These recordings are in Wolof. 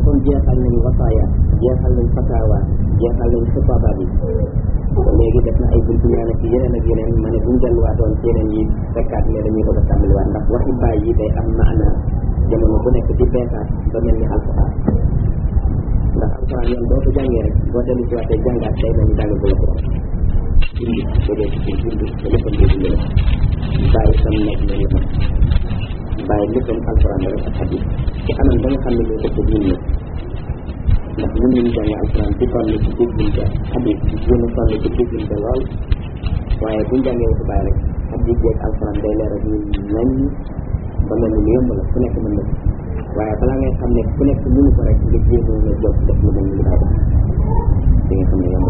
comme jeexal nañ wasaaya jeexal nañ fatawa jeexal nañ xutaba bi léegi def na ay buntu ñaan ak yeneen ak yeneen ma ne buñ delluwaatoon ci yeneen yi fekkaat ne dañuy bëgg a tàmbaliwaat ndax waxi baay yi day am maana jamono bu nekk di beesaat ba mel ni alquran ndax alquran yoon boo ko jàngee rek boo dellu ci waatee jàngaat day mel ni jàng bu la ko indi jógee ci biir indi te léppam di dund la bàyyi sam nekk na léppam bàyyi léppam alquran la rek ak hadis ci anam ba nga xam ne moo dëkk diin la ndax ñun ñu jàngee alquran di toll ci déggin ba hadis di gën a toll ci déggin ba lool waaye buñ jàngee waxu bàyyi rek hadis yeeg alquran day leer ak ñun nañ ba mel ni lu yomb la ku nekk mën na waaye balaa ngay xam ne ku nekk mënu ko rek nga jéemoo nga jóg def lu mel ni lu bàyyi def di nga xam ne yomb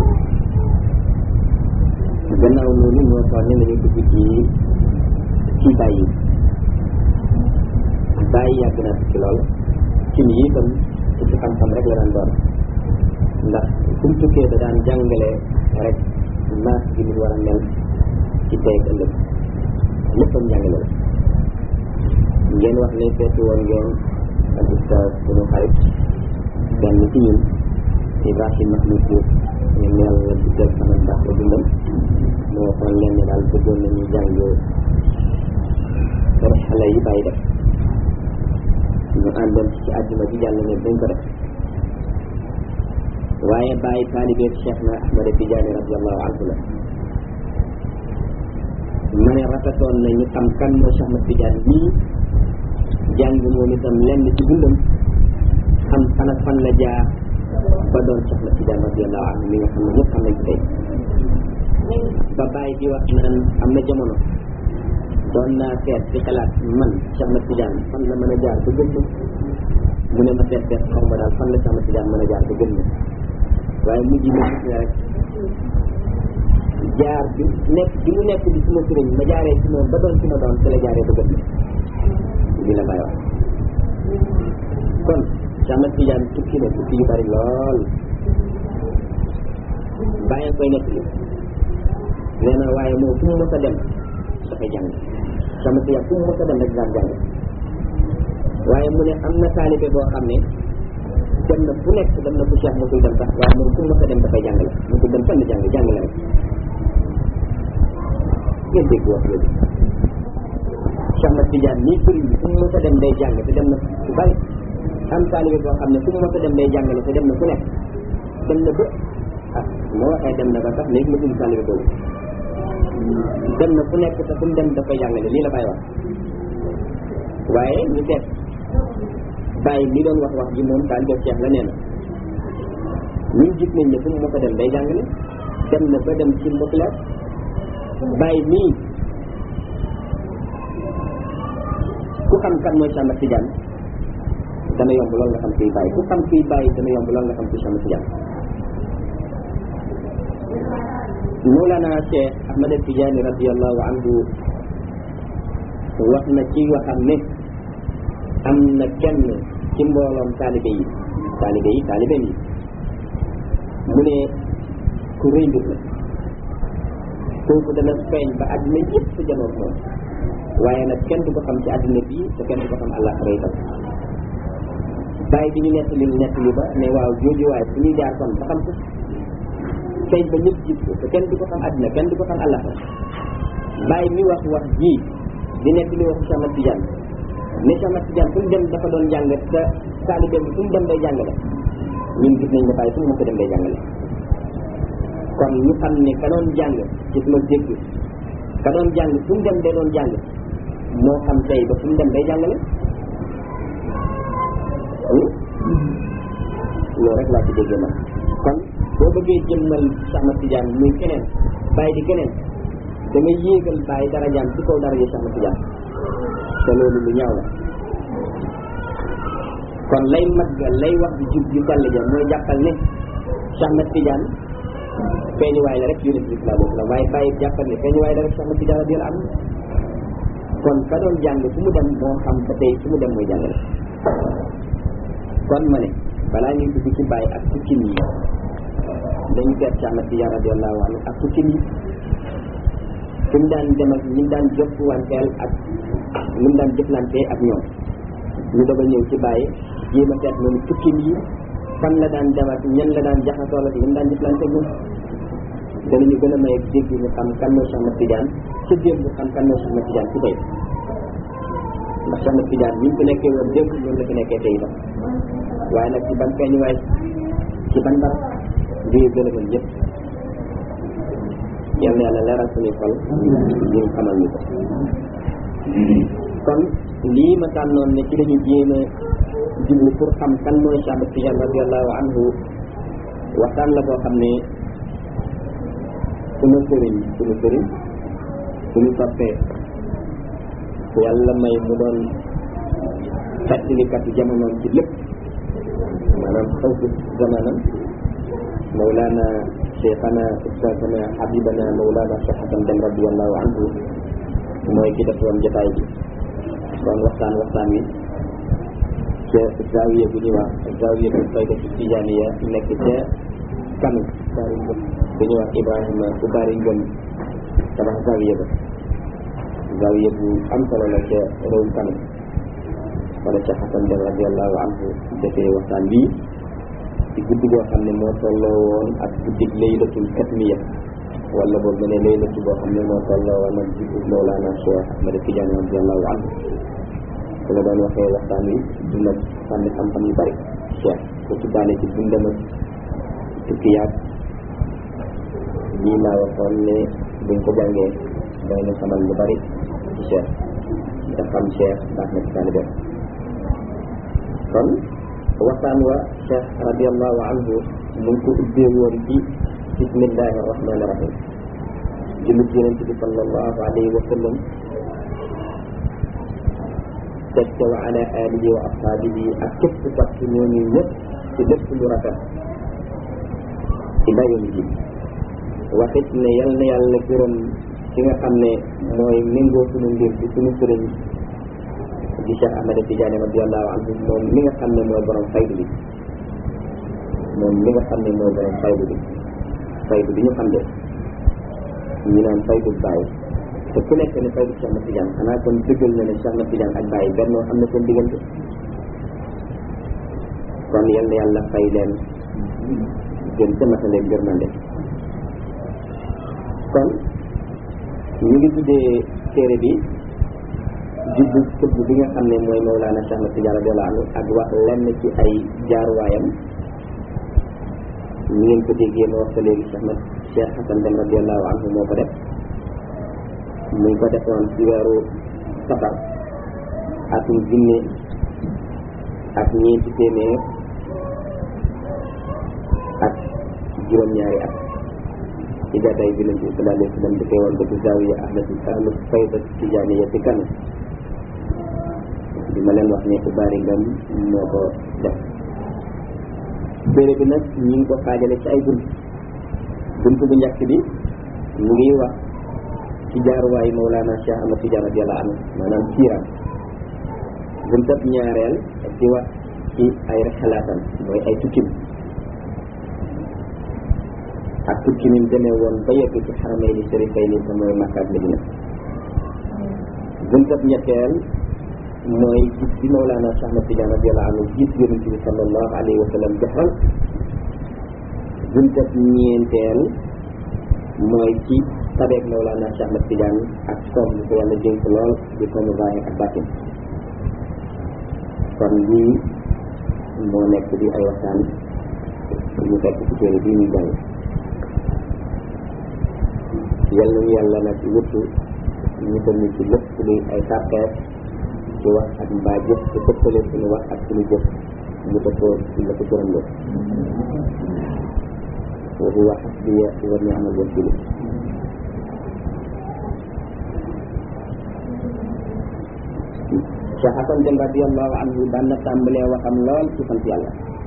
gannaaw loolu ñoo xool ne dañuy dugg ci ci bàyyi bàyyi yàgg na ci lool ci yi itam ci ci xam-xam rek la daan doon ndax fu mu tukkee da daan jàngale rek maas gi mu war a mel ci tey ak ëllëg léppam jàngale la ngeen wax ne seeti woon ngeen ak ustaz suñu xarit benn ci ñun Ibrahim Mahmoud Diouf ñoom yàlla duggal sama ndax la dundam moo waxoon leen ne daal bëggoon nañu jàng rek xale yi bàyyi def ñu àndoon ci àjjuma ji jàll ne dañ ko def waaye bàyyi taalibe Cheikh na Ahmada Tidiane radiallahu anhu la ma ne rafetoon na ñu xam kan moo Cheikh Ahmad Tidiane nii jàng moom itam lenn ci dundam xam fan ak fan la jaar ba doon Cheikh Ahmad Tidiane radiallahu anhu mi nga xam ne ñëpp xam nañ ko tey ba bàyyi di wax naan am na jamono doon naa seet ci xalaat man Cheikh Ahmad Tidiane fan la mën a jaar ba gën mu ne ma seet seet xaw ma daal fan la Cheikh Ahmad Tidiane mën a jaar ba gën waaye mujj na gis ne rek jaar bi nekk bi mu nekk di suma sëriñ ma jaaree ci moom ba doon ci ma doon ci la jaaree ba gën bi la bàyyi wax kon Cheikh Ahmad Tidiane tukki na tukki yu bari lool bàyyi koy nekk li nee na waaye moom fu mu mës a dem dafay jàng sama si fu mu mës a dem rek daan jàng waaye mu ne am na taalibe boo xam ne dem na fu nekk dem na fu Cheikh mosul dem sax waaye moom fu mu mës a dem dafay jàngale mosul dem fenn jàng jàngale rek ngeen dégg wax yooyu Cheikh Ahmad Tidiane nii sëriñ bi fu mu mës a dem day jàng te dem na fu bari am taalibe boo xam ne fu mu mës a dem day jàngale te dem na fu nekk dem na ba ah moo waxee dem na ba sax léegi ma tudd taalibe boobu dem na fu nekk te fu mu dem dafay jàngale lii la bàyyi wax waaye ñu seet bàyyi mi doon wax wax ji moom daal def Cheikh la nee na ñun gis nañ ne fu mu mos a dem day jàngale dem na ba dem ci mbokkilaat bàyyi mii ku xam kan mooy Cheikh Ahmad Tidiane dana yomb lool nga xam kuy bàyyi ku xam kuy bàyyi dana yomb lool nga xam kuy Cheikh Ahmad Tidiane Mawlana Cheikh Ahmad Tidiane radiallahu anhu wax na ci waxam ne am na kenn ci mbooloom taalibe yi taalibe yi taalibeem yi mu ne ku rëy mbir la kooku dana feeñ ba àddina yëpp janoog moom waaye nag kenn du ko xam ci àddina bii te kenn du ko xam àllaaxira itam bàyyi bi ñu nettali nettali ba ne waaw jooju waaye fu ñuy jaar kon ba xam ko feeñ ba ñëpp gis ko te kenn du ko xam àddina kenn du ko xam àllaxira bàyyi mi wax wax ji di nekk li waxu Cheikh Ahmad Tidiane ne Cheikh Ahmad Tidiane fu mu dem dafa doon jàng te taalibe bi fu mu dem day jàngale ñun gis nañ ne bàyyi fu mu mës a dem day jàngale kon ñu xam ne ka doon jàng ci suma dégg ka doon jàng fu mu dem day doon jàng moo xam tey ba fu mu dem day jàngale loolu rek laa ci déggee man kon boo bëggee jëmmal Cheikh Ahmad Tidiane muy keneen bàyyi di keneen da ngay yéegal bàyyi darajaam ci kaw daraja Cheikh Ahmad Tidiane te loolu lu ñaaw la kon lay mat ga lay wax di jub ju sell ja mooy jàppal ne Cheikh Ahmad Tidiane feeñuwaay la rek yonent bi sallallahu alayhi wa sallam waaye bàyyi jàppal ne feeñuwaay la rek Cheikh Ahmad Tidiane radiyallahu anhu kon ka doon jàng fu mu dem moo xam ba tey fu mu dem mooy jàngale kon ma ne balaa ñuy dugg ci bàyyi ak tukkin yi dañu seet Cheikh Ahmad Tidiane radiyallahu anhu ak tukkin yi fi mu daan dem ak ñi mu daan jokkuwanteel ak ni mu daan jëflantee ak ñoom ñu doog a ñëw ci bàyyi jéem a seet moom tukkim yi fan la daan dem ak ñan la daan jaxasoo ak ñan daan jëflante ñun danañu gën a may ak dégg ñu xam kan mooy Cheikh Ahmad Tidiane ca démb xam kan mooy Cheikh Ahmad Tidiane ci tey ndax Cheikh Ahmad Tidiane bi ñu fi nekkee woon démb noonu la fi nekkee tey itam waaye nag ci ban feeñuwaay ci ban barab lii gën a mën ñëpp yal na yàlla leeral suñuy xol ñu xamal ñu ko kon lii ma tànnoon ne ci lañu jéem a jublu pour xam kan mooy Cheikh Ahmad Tidiane radiallahu anhu waxtaan la boo xam ne sunu sëriñ sunu sëriñ suñu toppee ku yàlla may mu doon fàttalikatu jamonoom ci lépp maanaam xawfu zamanam mawlana cheikhana ustazana habibana mawlana cheikh hasan dem radiallahu anhu mooy ki def woon jotaay bi doon waxtaan waxtaan wi ca zawiya bu ñuy wax zawiya bu fayda ci tijaniya nekk ca kanu baari ngëm bu ñuy wax ibrahima bu baari ngëm tabax zawiya ba zawiya bu am solo la ca réewum kanu wala ca xasan dem radiallahu anhu defee waxtaan bii ci guddi goo xam ne moo tolloo woon ak guddig laylatul katmiya wala boobu ma ne laylatu boo xam ne moo tolloo woon ak guddi Mawlana Cheikh Ahmad Tidiane radiallahu anhu su la doon waxee waxtaan wi dina sànni xam-xam yu bari Cheikh ko tuddaale ci dundam ak tukki yaag lii laa waxoon ne buñ ko jàngee day na xamal lu bari ci Cheikh da xam Cheikh baax na ci taalibe kon waxtaan wa cheikh radiallahu anhu mu ngi ko ubbee woon ci bismillahi arrahmani irrahim jullit yonent bi sallallahu alayhi wa sallam teg ca wa ala alihi wa ashaabihi ak képp topp ñooñu ñëpp ci lépp lu rafet ila yawmi din waxit ne yal na yàlla gërëm ki nga xam ne mooy méngoo sunu mbir bi sunu sëriñ di Cheikh Ahmad Tidiane radiallahu anhu moom mi nga xam ne mooy borom faydu bi moom mi nga xam ne mooy borom faydu bi faydu bi ñu xam de ñu naan faydu bàyyi te ku nekk ne faydu Cheikh Ahmad Tidiane xanaa kon dëggal na ne Cheikh Ahmad Tidiane ak bàyyi benn am na seen diggante kon yal na yàlla fay leen gën ca matale gërmande kon ñu ngi tuddee téere bi jubbu tëbb bi nga xam ne mooy Mawlana Cheikh Ahmad Tidiane radiyallahu anhu ak wax lenn ci ay jaaruwaayam ñu ngeen ko déggee ma wax ko léegi Cheikh Ahmad Cheikh Hasan Dem radiyallahu anhu moo ko def mu ngi ko defoon ci weeru safar atum junne ak ñeenti téeméer ak juróom-ñaari at ci gàddaay bi nabi sallallahu alayhi wa sallam dafay woon ko ci zawiya Ahmad Ahmad Fayda Tijaaniya ci kanu bi ma leen wax ne ubaari ngam moo ko def téere bi nag ñu ngi ko xaajale ci ay bunt bunt bu njëkk bi mu ngi wax ci jaaruwaay Mawlana Cheikh Ahmad Tidiane radiyallahu anhu maanaam siiram buntab ñaareel di wax ci ay xalaatam mooy ay tukkim ak tukki mi demee woon ba yegg ci xaramayni sharifayni te mooy Makka ak Medina buntab ñetteel mooy gis bi Mawlana Cheikh Ahmad Tidiane radiyallahu anhu gis yonent bi sallallahu alayhi wa sallam joxal buntab ñeenteel mooy ci tabeeg Mawlana Cheikh Ahmad Tidiane ak koom bi ko yàlla dénk lool di koomu zaahir ak baatin kon lii moo nekk di ay waxtaan ñu fekk ci téere bii ñu jàng yal nañu yàlla nag wuttu ñu ko nit ci lépp luy ay tarteer ci wax ak mbaa jëf te dëppale suñu wax ak suñu jëf mu dëppoo ci la ko gërëm loo wa huwa xasbiya wa ni'mal wakiil Cheikh Hasan Dem radiyallahu anhu daan na tàmbalee waxam lool ci sant yàlla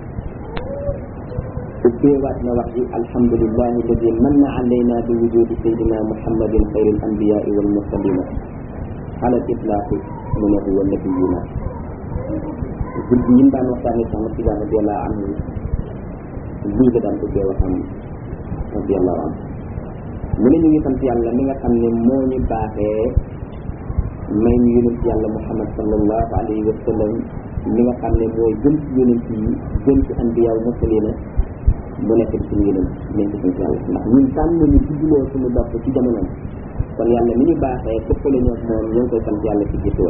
ubbeewaat na wax ji alhamdulillahi alladi manna alayna bi wujudi sayyidina muhammadin xayril anbiyaai wal mursalina ala itlaaqi mu ne huwa nabiyuna guddi yi daan waxtaane Cheikh Ahmad Tidiane radiyallahu anhu lii la daan ubbee waxam radiyallahu anhu mu ne ñu ngi sant yàlla mi nga xam ne moo ñu baaxee may ñu yonent yàlla muhammad sallallahu alayhi wa sallam li nga xam ne mooy gën ci yonent yi gën ci anbiyaaw mursalina mu nekk di suñu yonent nañ ko sant yàlla ndax ñun tànn ñu judduloo suñu bopp ci jamonoom kon yàlla mi ñu baaxee tëppale ñoo moom ñoo ngi koy sant yàlla ci gisoon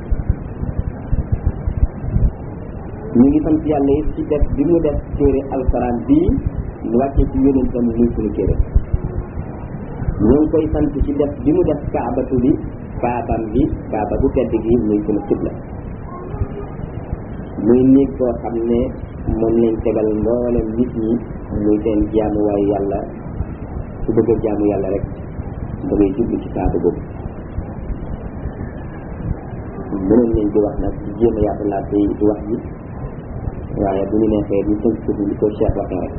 ñu ngi sant yàlla it ci def bi mu def téere alxuraan bii mu wàccee ci yonentam muy suñu téere ñoo ngi koy sant ci def bi mu def kaabatu bi kaabam bi kaaba bu tedd gi muy suñu xibla muy néeg boo xam ne moom lañ tegal mboolem nit ñi muy seen jaamuwaayu yàlla su bëgg a jaamu yàlla rek da ngay jublu ci kaaba boobu mënoon nañ di wax nag di jéem a yaatalaat tey di wax ji waaye bu ñu neexee ñu tënk ko li ko Cheikh waxee rek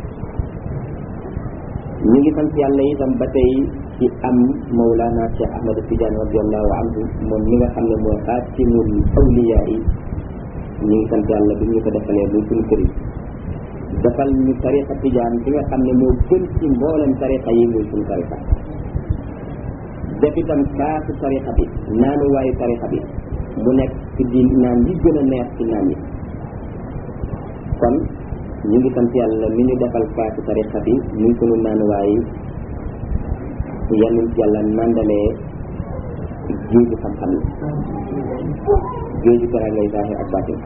ñu ngi sant yàlla itam ba tey ci am Mawlana Cheikh Ahmad Tidiane radiallahu anhu moom mi nga xam ne mooy xaatimul awliya yi ñu ngi sant yàlla bi ñu ko defalee muy suñu kër yi defal ñu tariqa Tidiane bi nga xam ne moo gën ci mboolem tariqa yi muy suñu tariqa def itam kaasu tariqa bi naanu waayu tariqa bi mu nekk ci di naan yi gën a neex ci naan yi kon ñu ngi sant yàlla mi ñu defal kaasu tariqa bi muy sunu naanuwaay yal nañ ci yàlla nandalee géeju xam-xam yi géeju dara ngay zahir ak baatin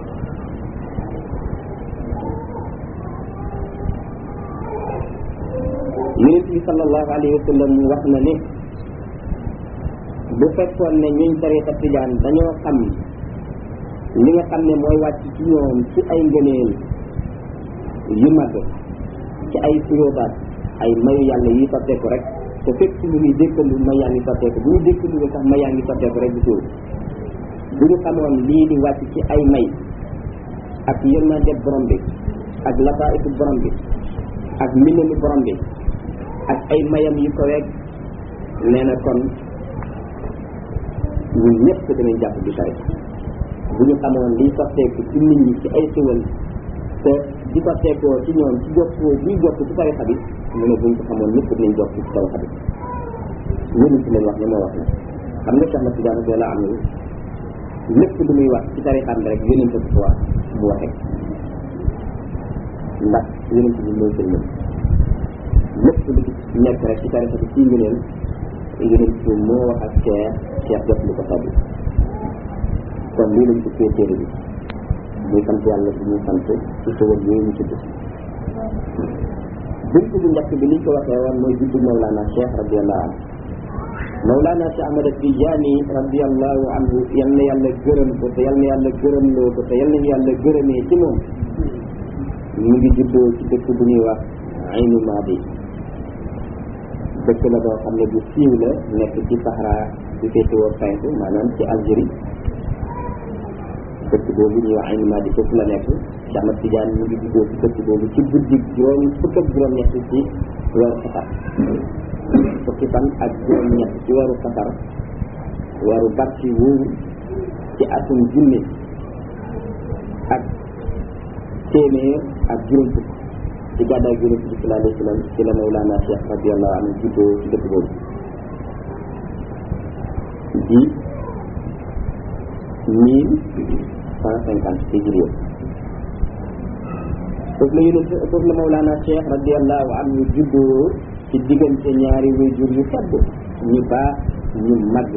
yonent bi sallallahu alayhi wa sallam wax na ne bu fekkoon ne ñuñ tariqa tijaan dañoo xam li nga xam ne mooy wàcc ci ñoom ci ay ngëneel yu mag ci ay suróobaat ay mayu yàlla yi sotteeku rek te fekk lu ñuy dékkandu may yaa ngi sotteeku bu ñu dékkandu sax may yaa ngi sotteeku rek di suur bu ñu xamoon lii di wàcc ci ay may ak yërmande borom bi ak lataifu borom bi ak mbindami borom bi ak ay mayam yu ko weeg nee na kon ñun ñëpp dinañ jàpp bi tari bu ñu xamoon liy sotteeku ci nit ñi ci ay siwal te di sotteekoo ci ñoom ci jokkoo buy jokk ci tarixa bi mu ne buñ ko xamoon ñëpp dinañ jokk ci tarixa bi yéen ci leen wax ne moo wax na xam nga Cheikh na Tidiane radiyallahu anhu lépp lu muy wax ci tarixam bi rek yonent bi wax mu waxee ndax yonent bi mooy seen mën lépp lu ci nekk rek ci tarixa bi ci ngëneel yonent bi moo wax ak Cheikh Cheikh jot lu ko sabbi kon lii lañ ko fee téere bi muy sant yàlla bi ñuy sant ci xewal yooyu ñu tudd bunt bu njëkk bi liñ ko waxee woon mooy juddu Mawlana Cheikh radiallahu anhu Mawlana Cheikh Ahmad Tidiane radiallahu anhu yal na yàlla gërëm ko te yal na yàlla gërëm loo ko te yal na yàlla gërëmee ci moom mu ngi juddoo ci dëkk bu ñuy wax Aynu Maadi dëkk la boo xam ne bu siiw la nekk ci Sahara bi féetewoo penku maanaam ci Algérie dëkk boobu ñuy wax Aynu Maadi foofu la nekk Cheikh Ahmad Tidiane mu ngi juddoo ci dëkk boobu ci guddi juróom fukk ak juróom ñett ci weeru Safar fukki fan ak juróom ñett ci weeru Safar weeru barki wóoru ci atum junne ak téeméer ak juróom fukk ci gàddaay juróom fukk sallallahu alayhi wa sallam ci la Mawlana Cheikh radiallahu anhu juddoo ci dëkk boobu di mille cent cinquante hijriya foofu la yonent foofu la Mawlana Cheikh radiallahu anhu juddoo ci diggante ñaari wayjur yu tedd ñu baax ñu màgg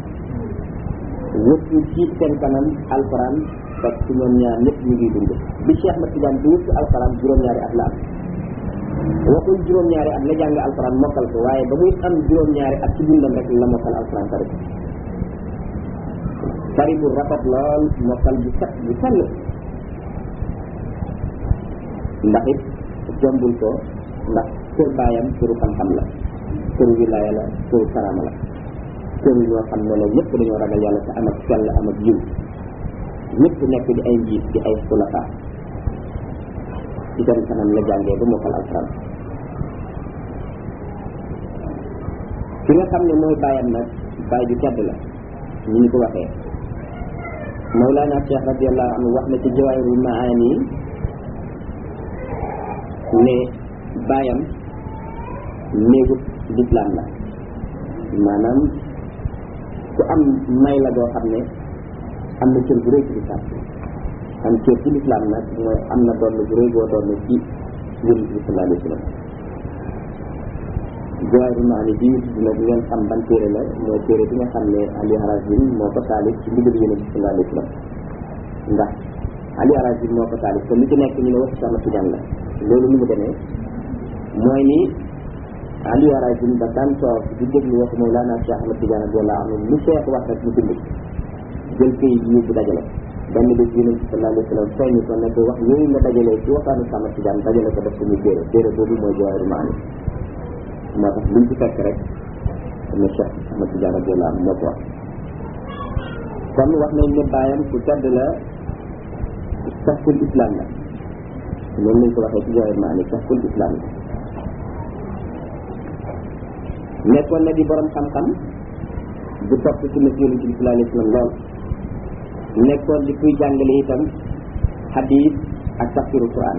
wëttu ci seen kanam alquran fekk ci ñoom ñaar ñëpp ñu ngi dund bi Cheikh Ahmad Tidiane di wëttu alquran juróom-ñaari at la am waxul juróom-ñaari at la jàng alquran mokkal ko waaye ba muy am juróom-ñaari at ci dundam rek la mokkal alquran tari tari bu rafet lool mokkal bu set bu sell ndax it jombul ko ndax kër baayam këru xam-xam la këru wilaaya la këru karama la këru ñoo xam ne la ñëpp dañoo ragal yàlla te am ak sell am ak yiw ñëpp nekk di ay njiit di ay xulafa ci seen kanam la jàngee ba mokkal alquran ki nga xam ne mooy baayam nag baay ju tedd la ñu ñu ko waxee Mawlana Cheikh radiallahu anhu wax na ci jawaahirul maani ne baayam néegub lislaam la maanaam ku am may la doo xam ne am na cër bu rëy ci lislaam am cër ci lislaam nag mooy am na doon bu rëy boo doon ci yonent bi sallallahu alayhi wa sallam Jawaahirul Maani bi dina di ngeen xam ban téere la mooy téere bi nga xam ne Ali Harazim moo ko taalif ci ndigal yonent bi sallallahu alayhi wa sallam ndax Ali Harazim moo ko taalif te lu ci nekk ñu ne waxu sama Tijaan la loolu ni mu demee mooy ni Ali Harazim da daan toog di déglu waxu Mawlana Cheikh Ahmad Tijaan radiyallahu anhu lu Cheikh wax rek mu bind jël këyit yi yóbbu dajale benn bés yonent bi sallallahu alayhi wa sallam feeñu ko ne ko wax yooyu nga dajalee ci waxtaanu sama Tijaan dajale ko def ko muy téere téere boobu mooy Jawaahirul Maani moo tax luñ ci fekk rek ne Cheikh Ahmad Tijaan radiyallahu anhu moo ko wax kon wax nañ ne bàyyam ku tedd la safkul islam la noonu lañ ko waxee ci Jawaahirul Maani safkul islam la nekkoon na di borom xam-xam bu topp ci sunna yonent bi sallallahu alayhi wa sallam lool nekkoon di kuy jàngale itam hadis ak tafsiru Quran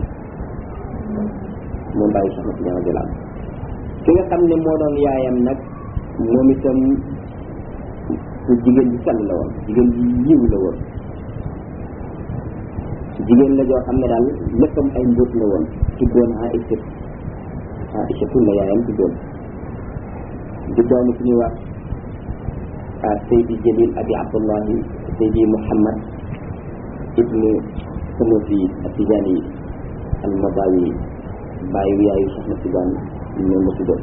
moom bàyyi Cheikh Ahmad Tijaan radiyallahu anhu ki nga xam ne moo doon yaayam nag moom itam ku jigéen ji sell la woon jigéen ji yiw la woon jigéen la joo xam ne daal léppam ay mbóot la woon tuddoon Aïcha Aïcha tun la yaayam tuddoon di doomu ci ñuy wax Seydi Jalil Abi Abdullahi Seydi Muhammad ibnu Sanusi Atijani al-Madawi bàyyi yaayu Cheikh Ahmad Tijaan ñoom la tuddoon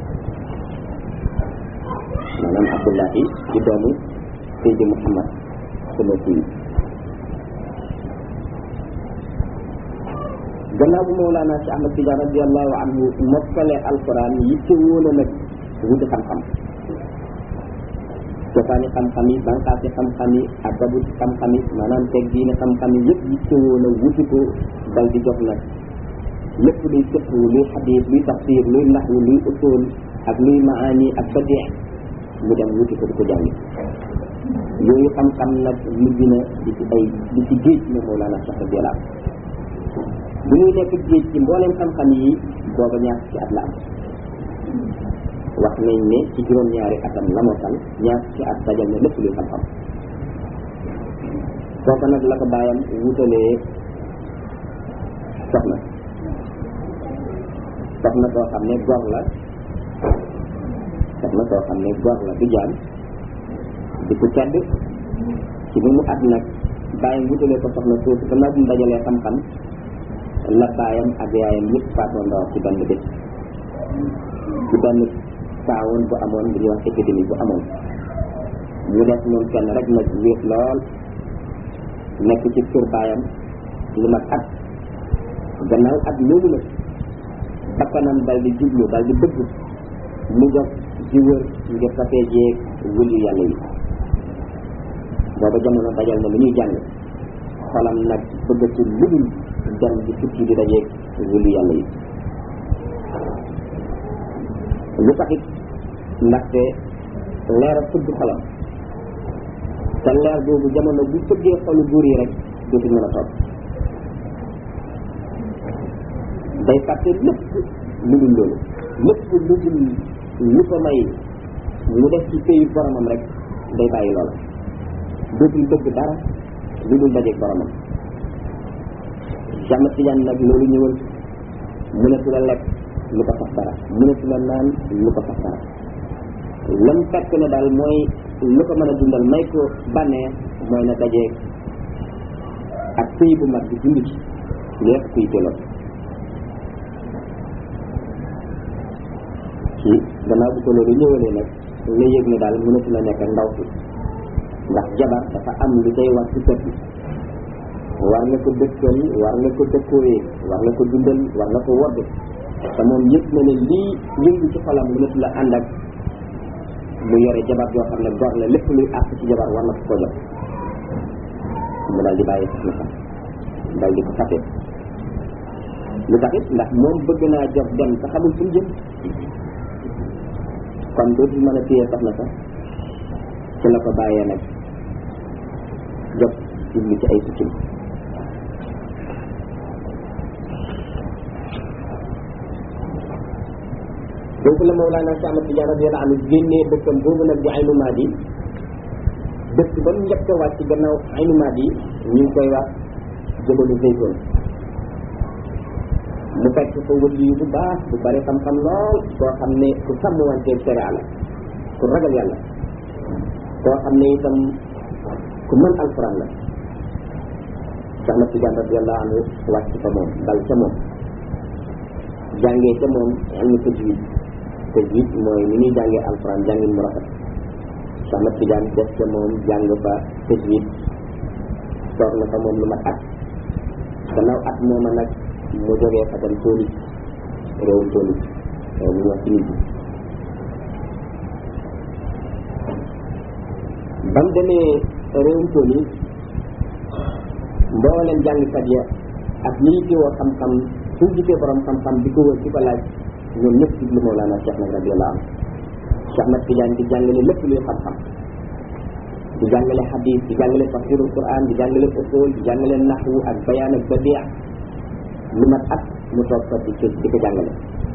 maanaam Abdullahi di doomu Seydi Muhammad Sanusi gannaaw bu Mawlana Cheikh Ahmad Tijaan radiyallahu anhu mokkale alquran yitte woon nag wuti xam-xam cosaani xam-xam yi banqaasi xam-xam yi adabu xam-xam yi maanaam teg diine xam-xam yi yëpp yitte woon a wuti ko dal di jox nag lépp luy fiqhu luy xadiis luy tafsir luy naxwu luy usul ak luy maani ak badee mu dem wuti ko di ko jàngi yooyu xam-xam nag mujj na di ci ay di ci géej ne Mawlana Cheikh radiyallahu bu ñuy nekk géej ci mbooleem xam-xam yi booba ñaar ci at la am wax nañ ne ci juróom-ñaari atam la mokkal ñaar ci at dajal na lépp luy xam-xam kooku nag la ko bàyyam wutalee soxna soxna soo xam ne gor la soxna soo xam ne gor la du jaam di ko tedd ci bi mu at nag bàyyam wutalee ko soxna soosu gannaaw bu mu dajalee xam-xam la baayam ak yaayam yëpp faatoondoo ci benn bés ci benn saawoon bu amoon bu ñuy wax épidémie bu amoon mu def moom kenn rek nag wéet lool nekk ci kër baayam lu mat at gannaaw at loolu nag bakkanam dal di jublu dal di bëgg mu jox di wër ngir safee jeeg wëli yàlla yi booba jamono dajal na lu ñuy jàng xolam nag bëggatu lu dul dem di tukki di dajeeg wëli yàlla yi lu taxit ndaxte leer a fëgg xolam te leer boobu jamono bu fëggee xolu buur yi rek dootul mën a toog day fàtte lépp lu dul loolu lépp lu dul lu ko may mu def ci pays boromam rek day bàyyi loola dootul bëgg dara lu dul dajeeg boromam Cheikh Ahmad Tidiane nag loolu ñëwal mënatu la lekk lu ko sax dara mënatu la naan lu ko sax dara lam fekk ne daal mooy lu ko mën a dundal may ko bànneex mooy na dajeeg ak sëy bu mag bi dund ci lépp kuy jëloon ci gannaaw bu ko loolu ñëwalee nag la yëg ne daal mënatu la nekk ak ndaw si ndax jabar dafa am lu day war ci kër gi war nga ko dëkkal war nga ko dëkkooyee war nga ko dundal war nga ko wodd te moom yëg na ne lii yëngu ci xolam mënatu la ànd ak mu yore jabar joo xam ne gor la lépp luy àq ci jabar war na ko ko jox mu daal di bàyyi sax na sax daal di ko fàtte lu tax it ndax moom bëgg naa jox dem te xamul fu mu jëm kon dootul mën a téye sax na sax ci la ko bàyyee nag jox jublu ci ay sikkim foofu la Mawlana Cheikh Ahmad Tidiane radiyallahu anhu génnee dëkkam boobu nag di Aynu Maadi dëkk ba mu njëkk a wàcc gannaaw Aynu Maadi ñu ngi koy wax jëbalu zaytoon mu fekk fa wëli yu bu baax bu bari xam-xam lool koo xam ne ku sàmm wanteeg sharia la ku ragal yàlla koo xam ne itam ku mën alquran la Cheikh Ahmad Tidiane radiallahu anhu wàcc fa moom dal ca moom jàngee ca moom ilmu tajwid tajwid mooy ni ñuy jàngee alquran jàngin mu rafet Cheikh Ahmad Tidiane def ca moom jàng fa tajwid toog na fa moom lu mat at gannaaw at mooma nag mu jógee fa dem Tunis réewum Tunis réew mu ñuy wax Tunisie ba mu demee réewum Tunis mbooleem jàngkat ya ak ñi ci woo xam-xam su gisee borom xam-xam di ko wër di ko laaj ñoom ñëpp jublu Mawlana Cheikh nag radiyallahu anhu Cheikh Ahmad Tidiane di jàngale lépp luy xam-xam di jàngale hadith di jàngale tafsirul Quran di jàngale usul di jàngale naxwu ak bayaan ak badia lu mat at mu toog fa di ko di ko jàngale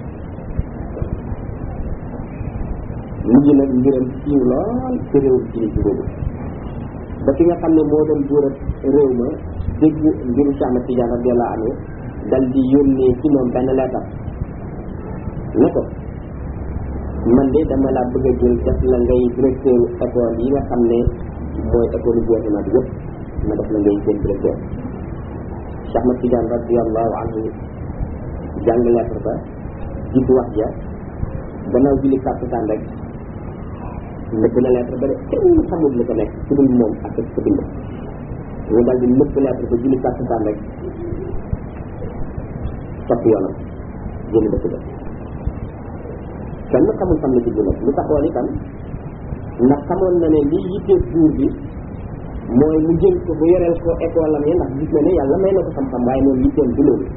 mujj nag mbiram siiw lool ci réewum ci ci boobu ba ki nga xam ne moo doon buurat réew ma dégg mbiru Cheikh Ahmad Tidiane radiyallahu anhu dal di yónnee ci moom benn leetar ne ko man de dama laa bëgg a jël def la ngay directeur école yi nga xam ne mooy école gouvernement bi yëpp ma def la ngay seen directeur Cheikh Ahmad Tidiane radiyallahu anhu jàng lettre ba gis wax ja gannaaw julli kàttan rek nëbb na lettre ba de kenn xamul li ko nekk su dul moom ak ko bind ñu dal di nëbb lettre ba julli kàttan rek topp yoonam génn dëkk ba kenn xamul fan la jublu nag lu taxoon itam ndax xamoon na ne lii yittee buur bi mooy mu jël ko bu yoreel ko école am yi ndax gis na ne yàlla may na ko xam-xam waaye moom yitteem du loolu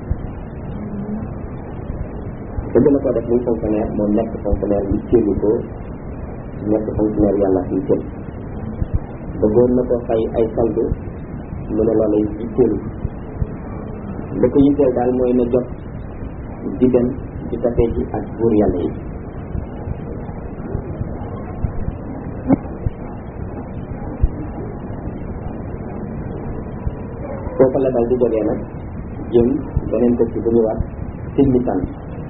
te gën a ko def muy fonctionnaire moom nekk fonctionnaire yitteelu ko nekk fonctionnaire yàlla fi yitteel bëggoon na ko fay ay solde mu ne loolu yitteelu da ko yitteel daal mooy na jot di dem di tafee ji ak buur yàlla yi foofa la dal di jógee nag jëm beneen dëkk bu ñu wax Tilmisaan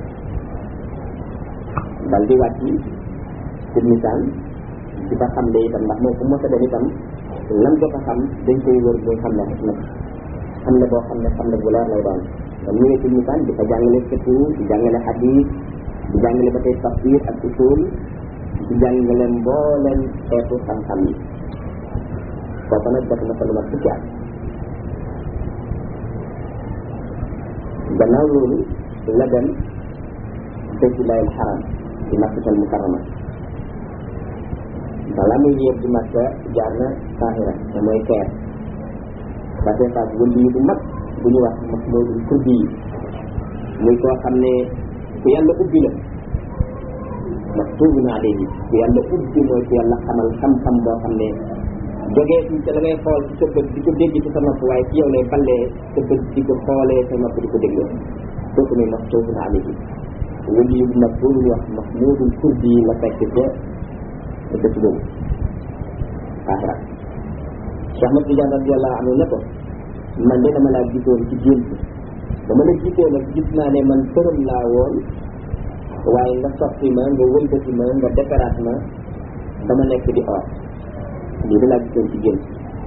dal di wàcc Tilmisaan di fa xam le itam ndax moom fu mos a dem itam lam jot a xam dañ koy wër muy xam ne nag xam ne boo xam ne xam ne bu leer lay doon kon ñëwee Tilmisaan di fa jàngale fiqh di jàngale hadith di jàngale ba tey tafsir ak usul di jàngale mbooleem xeetu xam-xam yi foofa nag def na fa lu mat fukki at gannaaw loolu la dem baytullahi alxaram di makkatal mukarrama balaa muy yéeg di makka jaar na Qahira te mooy Caire ba tey faak wëndi bu mag bu ñu wax Mahmoudul Kurdi yi muy koo xam ne ku yàlla ubbi la maktubun alayhi ku yàlla ubbi mooy ku yàlla xamal xam-xam boo xam ne jógee ci ca la ngay xool ci sa bët di ko dégg ci sa nopp waaye ci yow lay ballee sa bët di ko xoolee sa nopp di ko dégloo kooku muy maktubun alayhi wëli yu mag boobu ñu wax Mahmoudul Kurdi yi la fekk ca dëkk boobu Qahira Cheikh Ahmad Tidiane radiyallahu anhu ne ko man de dama laa gisoon ci gént ba ma la gisee nag gis naa ne man përëm laa woon waaye nga soppi ma nga wëlbati ma nga defaraat ma dama nekk di or lii da laa gisoon ci gént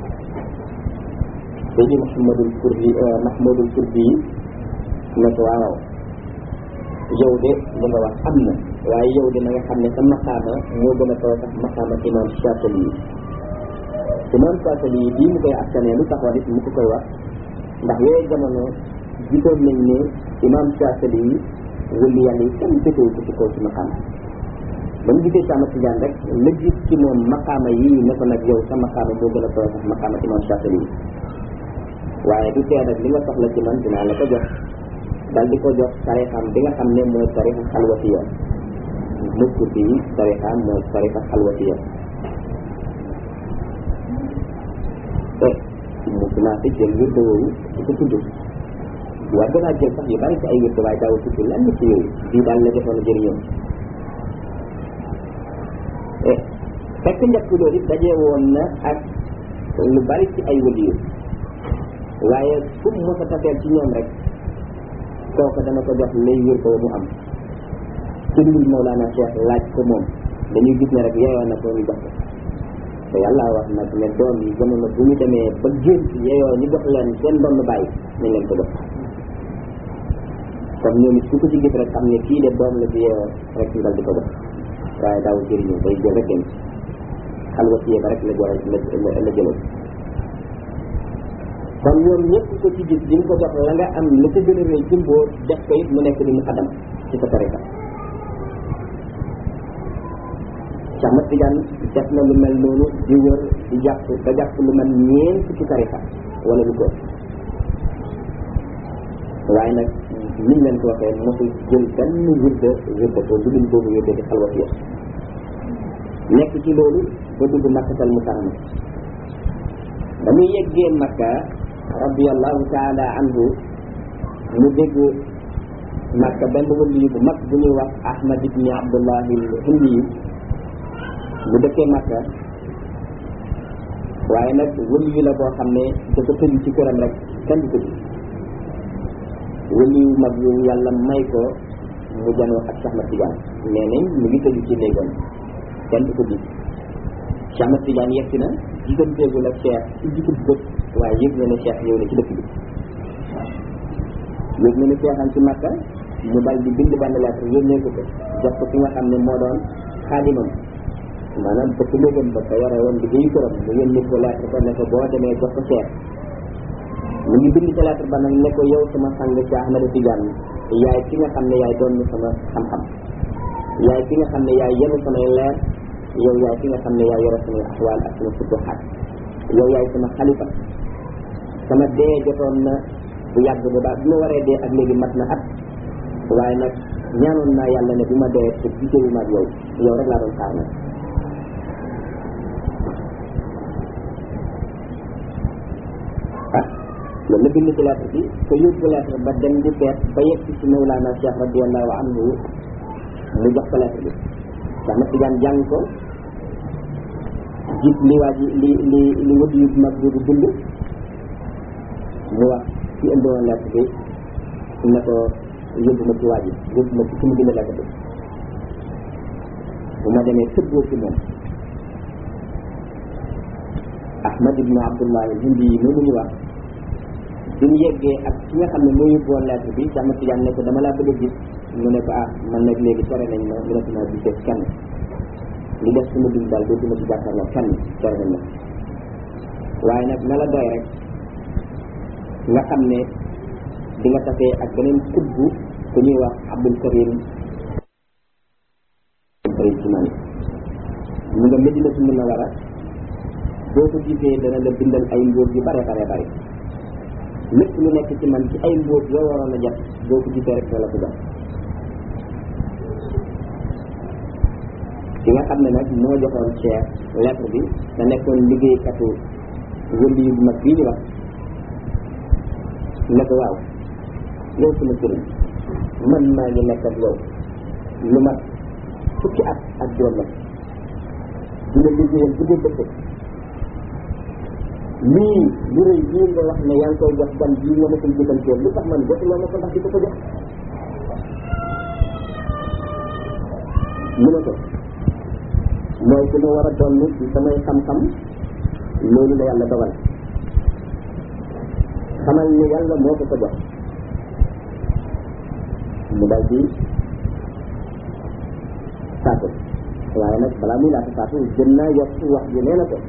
Seydi Mouhamadul Kurdi Mahmoudul Kurdi ne ko waaw yow de li nga wax am na waaye yow de na nga xam ne sa maqaama moo gën a kaw sax maqaama imam Shafi'i yi imam Shafi'i yi bii mu koy askanee lu taxoon it mu ko koy wax ndax yooyu jamono gisoon nañ ne imam Shafi'i yi wëli yàlla yi kenn jëtewu ko ci kaw ci maqaama ba mu gisee Cheikh Ahmad Tidiane rek la gis ci moom maqaama yi ne ko nag yow sa maqaama moo gën a kaw sax maqaama imam Shafi'i yi waaye du tee nag li nga soxla ci man dinaa la ko jox dal di ko jox tarixam bi nga xam ne mooy tarixa xalwatiya mukk bi tarixam mooy tarixa xalwatiya te mu commencé jël wirde woowu di ko tudd waaye danaa jël sax yu bari ci ay wirde waaye daaw tudd lenn ci yooyu bii daal la defoon a jëriñoo fekk njëkk loolu it dajee woon na ak lu bari ci ay waliyu waaye fu mu mos a tafeel ci ñoom rek kooku dana ko jox lay wér ko mu am ci dul Mawlana Cheikh laaj ko moom dañuy gis ne rek yeeyoo na ko ñu jox ko te yàlla wax nag ne doom yi jamono bu ñu demee ba gént yeeyoo ñu jox leen seen doon bàyyi nañ leen ko jox kon ñoom it ku ko ci gis rek xam ne kii de doom la ci yeeyoo rek ñu dal di ko jox waaye daaw jëriñu day jël rek dem xalwa ci ba rek la jël la la jëloon kon ñoom ñëpp ko ci gis di nga ko jox la nga am la ca gën a rëy ci mbóot def ko it mu nekk di mu xadam ci sa tariqa Cheikh Ahmad Tidiane def na lu mel noonu di wër di jàpp ba jàpp lu mel ñeent ci tariqa wala lu ko waaye nag niñ leen ko waxee mosul jël benn wirde wirde ko lu dul boobu wirde di xalwat ya nekk ci loolu ba dugg makkatal mukarrama ba muy yeggee makka radiallahu taala anhu mu dégg makka benn wëliyu bu mag bu ñuy wax ahmad ibni abdullahi hindi yu bu dëkkee makka waaye nag wëliyu la boo xam ne dafa tëju ci këram rek kenn du tëju wëliyu mag yu yàlla may ko mu janoo ak Cheikh Ahmad Tidiane nee nañ mu ngi tëju ci néegam kenn du ko gis Cheikh Ahmad Tidiane yegsi na gisanteegul ak Cheikh ci jikub bët waaye yëg na ne Cheikh ñëw na ci dëkk bi yëg na ne Cheikh am ci Makka mu dal di bind benn lettre yónnee ko ko jox ko ki nga xam ne moo doon xaadimam maanaam bëkk néegam ba ko yore woon liggéeyu këram mu yónnee ko lettre ko ne ko boo demee jox ko Cheikh mu ngi bind ci lettre ba nag ne ko yow sama sang Cheikh Ahmad Tidiane yaay ki nga xam ne yaay doon sama xam-xam yaay ki nga xam ne yaay yenu samay leer yow yaay ki nga xam ne yaay yore samay axwaal ak sama futuxaat yow yaay sama xalifa sama dee jotoon na bu yàgg ba baax bi ma waree dee ak léegi mat na at waaye nag ñaanoon naa yàlla ne bu ma dee te gisewu ma ak yow yow rek laa doon xaar nag ah loolu la bind ci lettre bi ko yóbbu lettre ba dem di seet ba yegg ci Mawlana Cheikh radiallahu anhu mu jox ko lettre bi Cheikh Ahmad Tidiane jàng ko gis li waa ji li li li wëdd yu mag boobu bind mu wax ci indi woon lettre bi ne ko yóbbu ma ci waa ji yóbbu ma ci ki mu bind lettre bi bu ma demee tëbboo ci moom Ahmad ibnu Abdullah hindi yi noonu ñu wax bi mu yeggee ak ki nga xam ne moo yóbbu woon lettre bi Cheikh Ahmad Tidiane ne ko dama laa bëgg a gis mu ne ko ah man nag léegi tere nañ ma mënatuma gisee kenn li def suma dund daal dootuma ci jàkkaarloo kenn tere nañ ma waaye nag na la doy rek nga xam ne di nga tafee ak beneen kubbu ku ñuy wax Abdul Karim Karim ci man mu nga Medina su mun na war a boo ko gisee dana la bindal ay mbóot yu bare bare bare lépp lu nekk ci man ci ay mbóot yoo waroon a jot boo ko gisee rek la ko jox ki nga xam ne nag moo joxoon Cheikh lettre bi te nekkoon liggéeykatu wëndi yu mag bii ñu wax ne ko waaw yow sama sëriñ man maa ngi nekk ak yow lu mat fukki at ak juróom la dina liggéeyal bu dee bëccëg lii lu rëy lii nga wax ne yaa ngi koy jox gan bii nga ma koy jëfandikoo lu tax man jotuloo ma ko ndax di ko ko jox mu ne ko mooy ku ma war a doon ci samay xam-xam loolu la yàlla dogal xamal ni yàlla moo ko ko jox mu dal di saatu waaye nag balaa muy laata saatu gën naa yokk wax ji nee na ko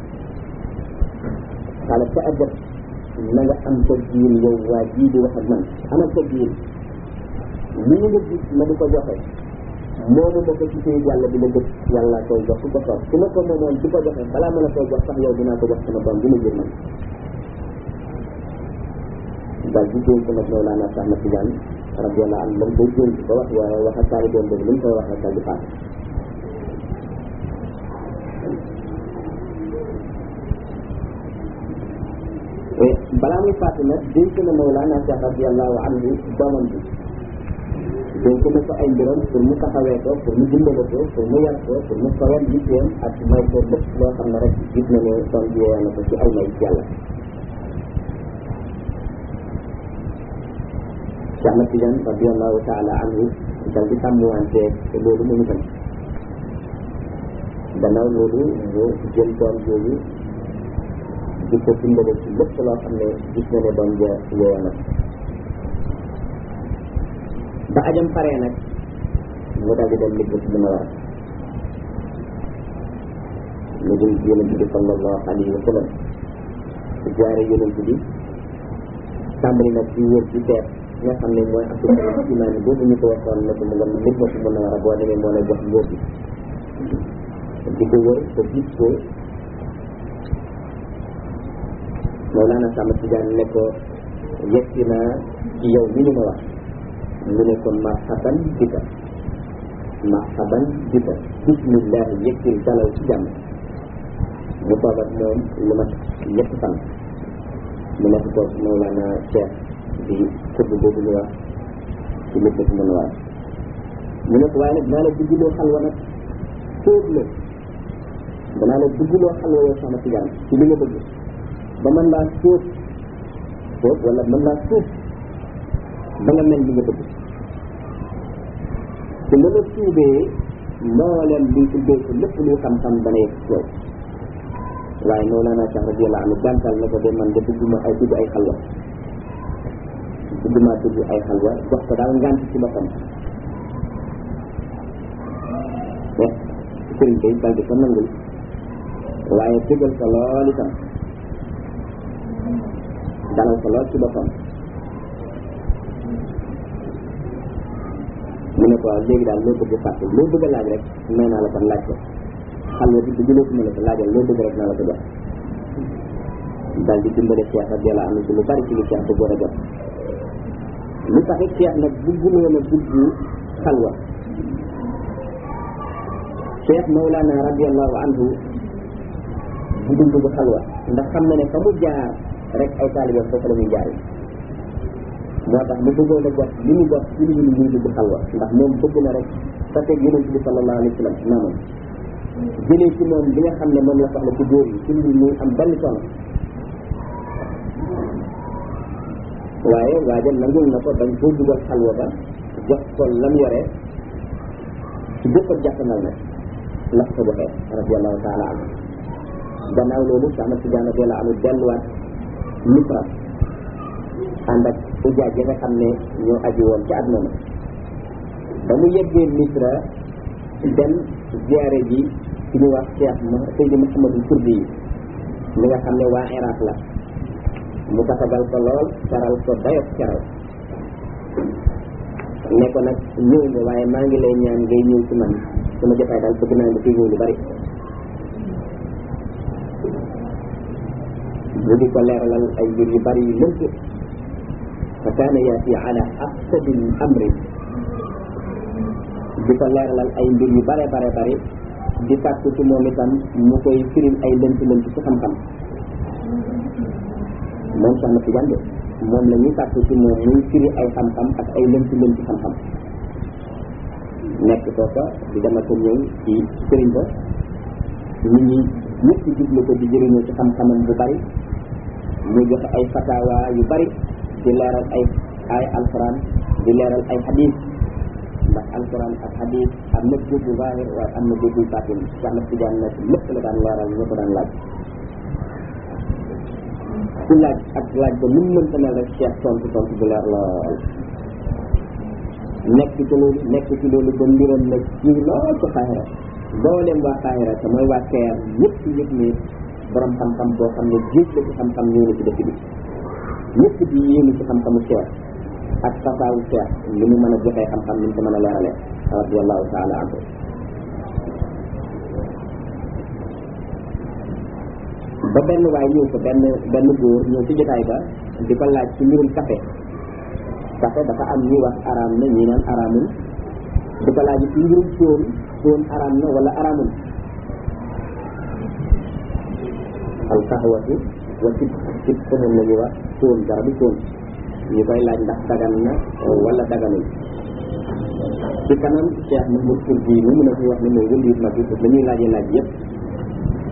xale ca addab na nga am sa diin yow waa jii di wax ak man amal sa diin li ñu nga gis ma di ko joxe moomu ma ko ci téye yàlla bi la gëj yàlla koy jox ku ko soob su ma ko moomoon di ko joxe balaa ma la koy jox sax yow dinaa ko jox sama doom bi ma jur man daal di dénk nag Mawlana Cheikh Ahmad Tidiane radiyallahu anhu lam koy dénk ba wax waa wax ak taalibeem boobu li mu koy wax rek daal di faat balaa muy faatu nag dénk na Mawlana Cheikh radiyallahu anhu doomam bi dénk na ko ay mbiram pour mu taxawee ko pour mu dimbale ko pour mu yar ko pour mu sawal yitteem ak may ko lépp loo xam ne rek gis na ne doom bi na ko ci ay may yàlla Cheikh Ahmad Tidiane radiallahu taala anhu dal di sàmmuwante loolu mu itam gannaaw loolu mu jël doom jooju di ko dimbale ci lépp loo xam ne gis na ne doom ja yooya nag ba ajam paree nag mu daal di dem liggéey ci dina war mu jëm ci yonent bi sallallahu alayhi wa sallam jaare yonent bi tàmbali nag di wër ci teet nga xam ne mooy abdul imaan boobu ñu ko waxoon ne ko mu nga nit ma ci mën a war a boo demee moo lay jox ngóor bi di ko wër ba gis ko Mawlana Sama Tidiane ne ko yegsi naa ci yow mi ñu ma wax mu ne ko marhaban bika marhaban bika bismillah yegsil dalal ci jàmm mu toog ak moom lu mat ñetti fan mu nekk ko Mawlana Cheikh di kudd boobu ñu wax ci lépp ci mën a waay mu ne ko waaye nag naa la dugguloo xalwa nag sóob la danaa la dugguloo xalwa yow sama Tidiane ci li nga bëgg ba mën laa sóob sóob wala mën laa sóob ba nga mel li nga bëgg te nga la suubee mbooleem luy tuddee ko lépp luy xam-xam dana yegg ci yow waaye Mawlana Cheikh radiyallahu anhu gàntal na ko de man de dugguma ay dugg ay xalwa dugguma dugg ay xalwa jox ko daal ngànt ci boppam mais sëriñ bay dal di ko nangul waaye dëggal ko lool itam dalal ko lool ci boppam mu ne ko léegi daal loo bëgg fàtte loo bëgg a laaj rek may naa la kon laaj ko xalwa bi dugg loo ko mën a ko laajal loo bëgg rek naa la ko jox daal di dimbale Cheikh radiyallahu anhu ci lu bari ci li Cheikh bëggoon a jot lu tax it Cheikh nag bugguloon a dugg xalwa Cheikh Mawlana radiyallahu anhu bu dugg xalwa ndax xam na ne fa mu jaar rek ay taalibe foofu la muy jaar moo tax mu bëggoon a jot li mu jot ci li ñu muy dugg xalwa ndax moom bëgg na rek sa teg yonent bi sallallahu alayhi wa sallam naamam jëlee ci moom li nga xam ne moom la soxla ci góor yi ci mbir muy am benn soxla waaye waaja nangul na ko dañ koo dugal xalwa ba jox ko lam yore ci bépp ak jàppandal nag la ko joxee radiallahu taala anhu gannaaw loolu Cheikh Ahmad Tidiane radiyallahu anhu delluwaat Misra ànd ak ujaaj yi nga xam ne ñoo aji woon ci at moomu ba mu yeggee Misra dem ziyaare ji ci ñu wax Cheikh Seydi Mouhamadul Kurdi yi mi nga xam ne waa Iraq la mu tasagal ko lool caral ko dayot caral ne ko nag ñëw nga waaye maa ngi lay ñaan ngay ñëw ci man sama jotaay daal bëgg naa nga fi ñëw lu bari mu di ko leeralal ay mbir yu bari yu lënt fa kaana yaati ala aqsadil amri di ko leeralal ay mbir yu bare bare bari di sàkku ci moom itam mu koy firil ay lënt lënt ci xam-xam moom sax na ci jànde moom la ñuy sàkku ci moom muy firi ay xam-xam ak ay lënt lënt ci xam-xam nekk foofa di dama ko ñëw ci sëriñ ba nit ñi ñëpp jublu ko di jëriñoo ci xam-xamam bu bari muy joxe ay fatawa yu bari di leeral ay ay alquran di leeral ay hadis ndax alquran ak hadis am na déggu zahir waaye am na déggu batin sax na ci jaan nag lépp la daan leeral ñu ko daan laaj ku laaj ak laaj ba nu mu mënta mel rek Cheikh tontu tontu bu leer lool nekk ci loolu nekk ci loolu ba mbiram nag ci lool ci xaahira dooleem waa xaahira te mooy waa keer ñëpp yëg ne borom xam-xam boo xam ne géej la ci xam-xam ñëw na ci dëkk bi ñëpp di yéemu ci xam-xamu Cheikh ak fasaawu Cheikh li mu mën a joxee xam-xam ni mu ko mën a leeralee radiallahu taala anhu ba benn waay ñëw ko benn benn góor ñëw ci jotaay ba di ko laaj ci mbirum café café dafa am ñuy wax araam na ñi naan araamul di ko laaj ci mbirum fóon fóon araam na wala araamul al qaxwatu wa cib cib fóon la ñuy wax fóon garabu fóon ñu koy laaj ndax dagan na wala daganul ci kanam Cheikh Mahmoud Kurdi mu mun a fi wax ne mooy wëndiit mag yi la ñuy laajee laaj yëpp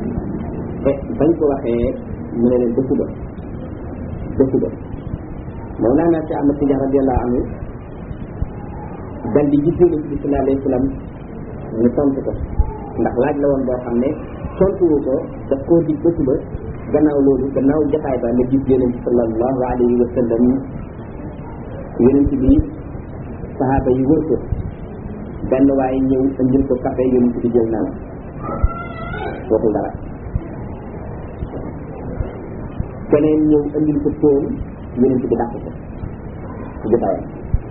te bañ ko waxee mu ne leen dëkku ba dëkku ba Mawlana Cheikh Ahmad Tidiane radiyallahu anhu dal di gis yonent bi sallallahu alayhi wa sallam ñu tontu ko ndax laaj la woon boo xam ne tontuwu ko daf koo dig ba suba gannaaw loolu gannaaw jotaay ba nga gis yonent bi sallallahu alayhi wa sallam yonent bi sahaaba yi wër ko benn waaye ñëw indil ko café yonent bi jël naan waxul dara keneen ñëw indil ko tóom yonent bi dàq ko ci jotaayam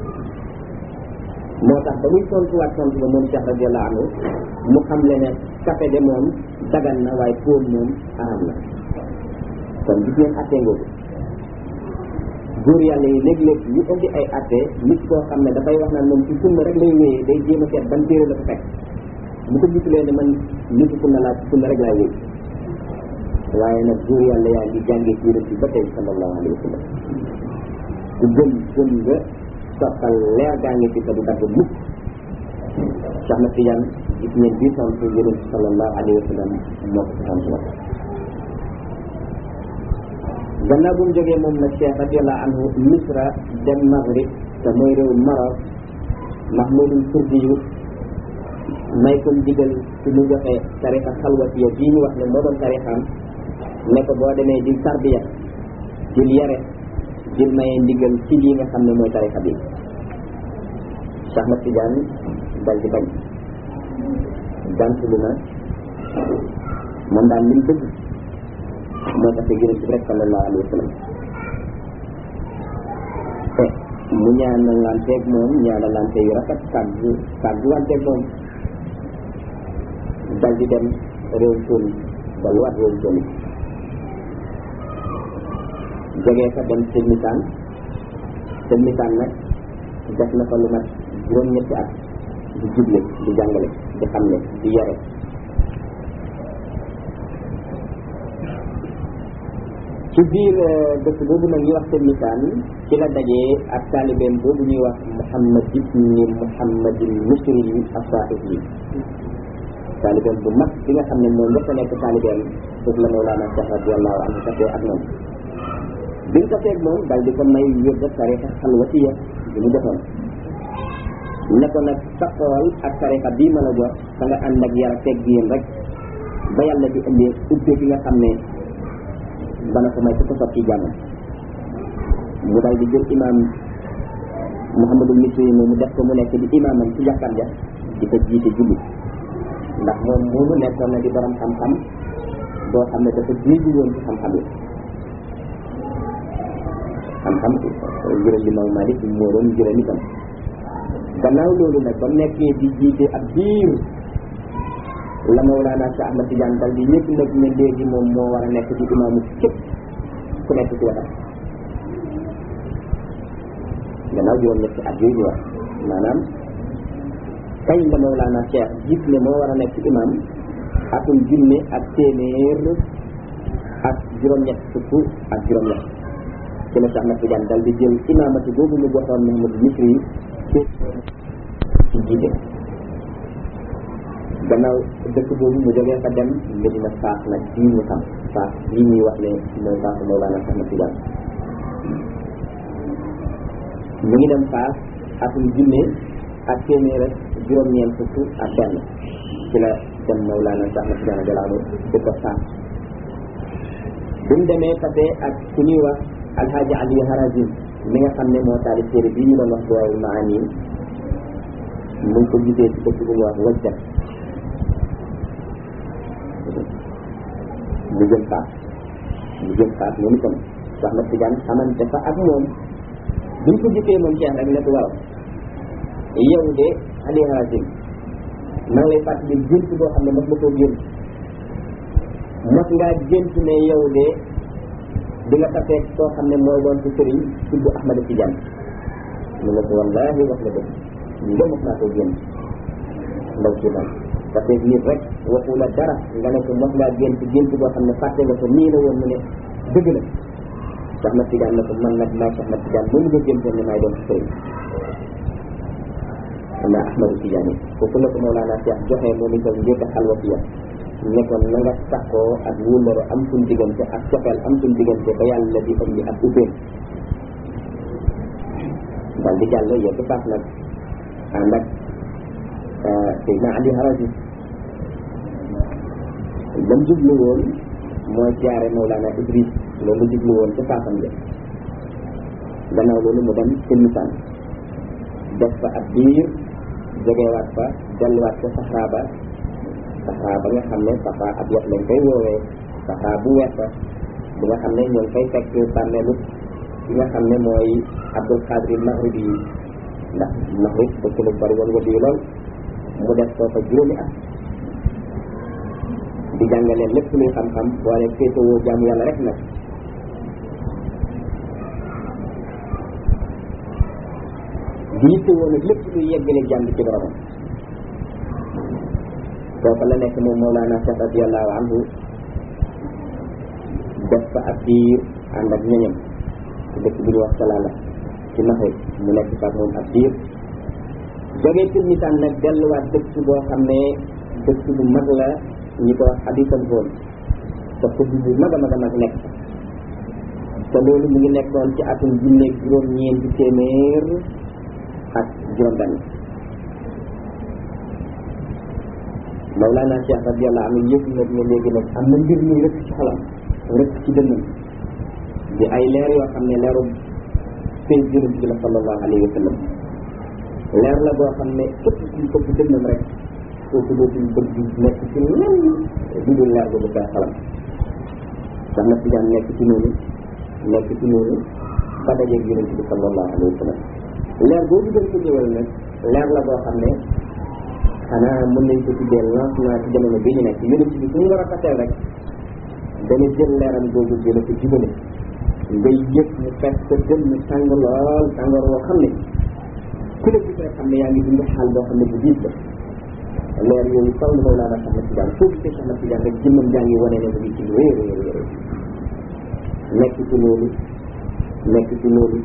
moo tax ba muy tontuwaat tontu ba moom Cheikh radiallahu anhu mu xam le ne café de moom dagan na waaye tóom moom araam na kon gis ngeen attee ngoogu góor yàlla yi léeg-léeg ñu indi ay atte nit koo xam ne dafay wax naan moom ci sunna rek lay wéyee day jéem a seet ban téere la ko fekk bu ko gisulee ne man nitu sunna laa ci sunna rek laay wéy waaye nag góor yàlla yaa ngi jàngee ci yonent bi ba tey sallallahu alayhi wa sallam ku gëm gëm nga soppal leer gaa ngi ci te du dagg mukk Cheikh na Tidiane gis ngeen bii tontu yonent bi sallallahu alayhi wa sallam moo ko ci tontu wax gannaaw bu mu jógee moom nag Cheikh radiallahu anhu misra dem maghrib te mooy réew Maroc mahmudul kurdi yu may ko ndigal ci mu joxe tarixa xalwatiya bii ñu wax ne moo doon tarixam ne ko boo demee di tarbiya dil yare dil maye ndigal ci lii nga xam ne mooy tarixa bi Cheikh Ahmad Tidiane dal di bañ gàntulu na moom daal li mu bëgg moo tax te gërëm ci rek sallallahu alayhi wa sallam te mu ñaanalanteeg moom ñaanalante yu rafet kàggu kàgguwanteeg moom dal di dem réew Tunis delluwaat réew Tunis jógee fa dem Tilmisaan Tilmisaan nag def na fa lu mat juróom-ñetti at di juble di jàngale di xamle di yare ci biir dëkk boobu nag ñuy wax Tilmisaan ci la dajee ak taalibeem boobu ñuy wax Muhammad ibni Muhammadin Misri yi asaaxib yi taalibeem bu mag bi nga xam ne moom njëkk a nekk taalibeem foofu la Mawlana Cheikh radiallahu anhu tasee ak moom bi mu tasee ak moom dal di ko may wér da tarixa xalwatiya bi mu defoon ne ko nag sa xool ak tarixa bii ma la jox fa nga ànd ak yar a teg yéen rek ba yàlla di indee ubbee gi nga xam ne dana ko may ku ko sotti jàmm mu dal di jël imam Muhammadul Misri moom mu def ko mu nekk di imamam ci jàkkaam ja di ko jiite julli ndax moom moomu nekkoon na di borom xam-xam boo xam ne dafa jéegi woon ci xam-xam yi xam-xam njëral Imam Malik moo doon njëral itam gannaaw loolu nag ba mu nekkee di jiite ab biir la Mawlana Cheikh Ahmad Tidiane dal di ñëpp nag ne léegi moom moo war a nekk ci imaamu képp ku nekk ci wetam gannaaw juróom ñetti at yooyu ñu wax maanaam kañ la Mawlana Cheikh gis ne moo war a nekk imaam atum junne ak téeméer ak juróom-ñett fukk ak juróom-ñett ci la Cheikh Ahmad Tidiane dal di jël imaamati boobu mu joxoon Mouhamadou Misri yi ci jiite gannaaw dëkk boobu mu jógee fa dem Medina Faas nag bii ñu xam Faas bii ñuy wax ne mooy Faasu Mawlana Cheikh Ahmad Tidiane mu ngi dem Faas atum junne ak téeméer ak juróom-ñeent fukk ak benn ci la dem Mawlana Cheikh Ahmad Tidiane Jalaanu di ko Faas bi mu demee tase ak ku ñuy wax Alhaji Ali Harazim mi nga xam ne moo taalif téere bii ñu doon wax Duwaawul Maani mu ngi ko gisee ci dëkk bu ñuy wax Wajdat mu jëm faas mu jëm faas moom itam Cheikh Ahmad Tidiane xamante fa ak moom buñ ko gisee moom Cheikh rek ne ko waaw yow de Ali Harazim maa ngi lay fàttali gént boo xam ne mos nga koo gént mos ngaa gént ne yow de di nga tasee koo xam ne mooy doon ci sëriñ tudd Ahmad Tidiane mu ne ko wallaahi wax la dëgg nga mos naa koo gént ndaw si daal parce que nit rek waxu la dara nga ne ko mos ngaa gént gént boo xam ne fàtte nga ko nii la woon mu ne dëgg la Cheikh Ahmad Tidiane ne ko man nag maay Cheikh Ahmad Tidiane moom nga géntoon ne maay doon ci sëriñ na Ahmadu Tidiane foofu la ko Mawlana Cheikh joxe moom itam njëkk a xalwatiya ne ko na nga sakkoo ak wóllare am suñ diggante ak cofeel am suñ diggante ba yàlla di indi ak ubbeen daal di jàll yegg Fass nag ànd ak Seydina Ali Harazi lam jublu woon mooy siyaare Mawlana Idris loolu jublu woon ca Fassam ja gannaaw loolu mu dem Tilmisaan def fa ab diir jógewaat fa delluwaat ca Sahara ba Sahara ba nga xam ne Sahara ab yot lañ koy woowee Sahara bu weex ba bi nga xam ne ñoo ngi koy fekk bàmmeelu ki nga xam ne mooy Abdul Qadir Maghribi yi ndax Maghrib dëkk lu bari woon wadi lool mu def foofa juróomi at di jàngale lépp luy xam-xam boole féetewoo jaamu yàlla rek nag di yittewoo nag lépp luy yeggale jàmm ci boromam foofa la nekk moom Mawlana Cheikh radiyallahu anhu def fa ab diir ànd ak ñoñam ci dëkk bi ñu wax Salaala ci Maghrib mu nekk fa moom ab diir jógee Tilmisaan nag delluwaat dëkk boo xam ne dëkk bu mag la ñi ko wax Abisal Zone te ko bu mag a mag a mag nekk te loolu mu ngi nekkoon ci atum junne juróom-ñeenti téeméer ak juróom-benn Mawlana Cheikh radiyallahu anhu yëg nag ne léegi nag am na mbir muy rëkk ci xolam rëkk ci dënnam di ay leer yoo xam ne leeru sëy jërëm bi la sallallahu alayhi wa sallam leer la boo xam ne képp kuñ ko ci dënnam rek kooku dootul bëgg nekk ci lenn du dul leer boobu koy xalam sax na Tijaan nekk ci noonu nekk ci noonu ba dajeeg yonent bi sallallahu alayhi wa sallam leer boobu gën ko ñëwal nag leer la boo xam ne xanaa mën nañ ko tuddee lancement ci jamono bi ñu nekk yonent bi suñu war a faseel rek dana jël leeram googu jële ko jubale ngay yëg mu fekk sa gën mu tàng lool tàngoor woo xam ne ku la gis rek xam ne yaa ngi dund xaal boo xam ne bu diis la leer yooyu faw na Mawlana Cheikh Ahmad Tidiane foo gisee Cheikh Ahmad Tidiane rek jëmmam jaa ngi wane ne mu ngi ci lu wéer wéer wéer nekk ci loolu nekk ci loolu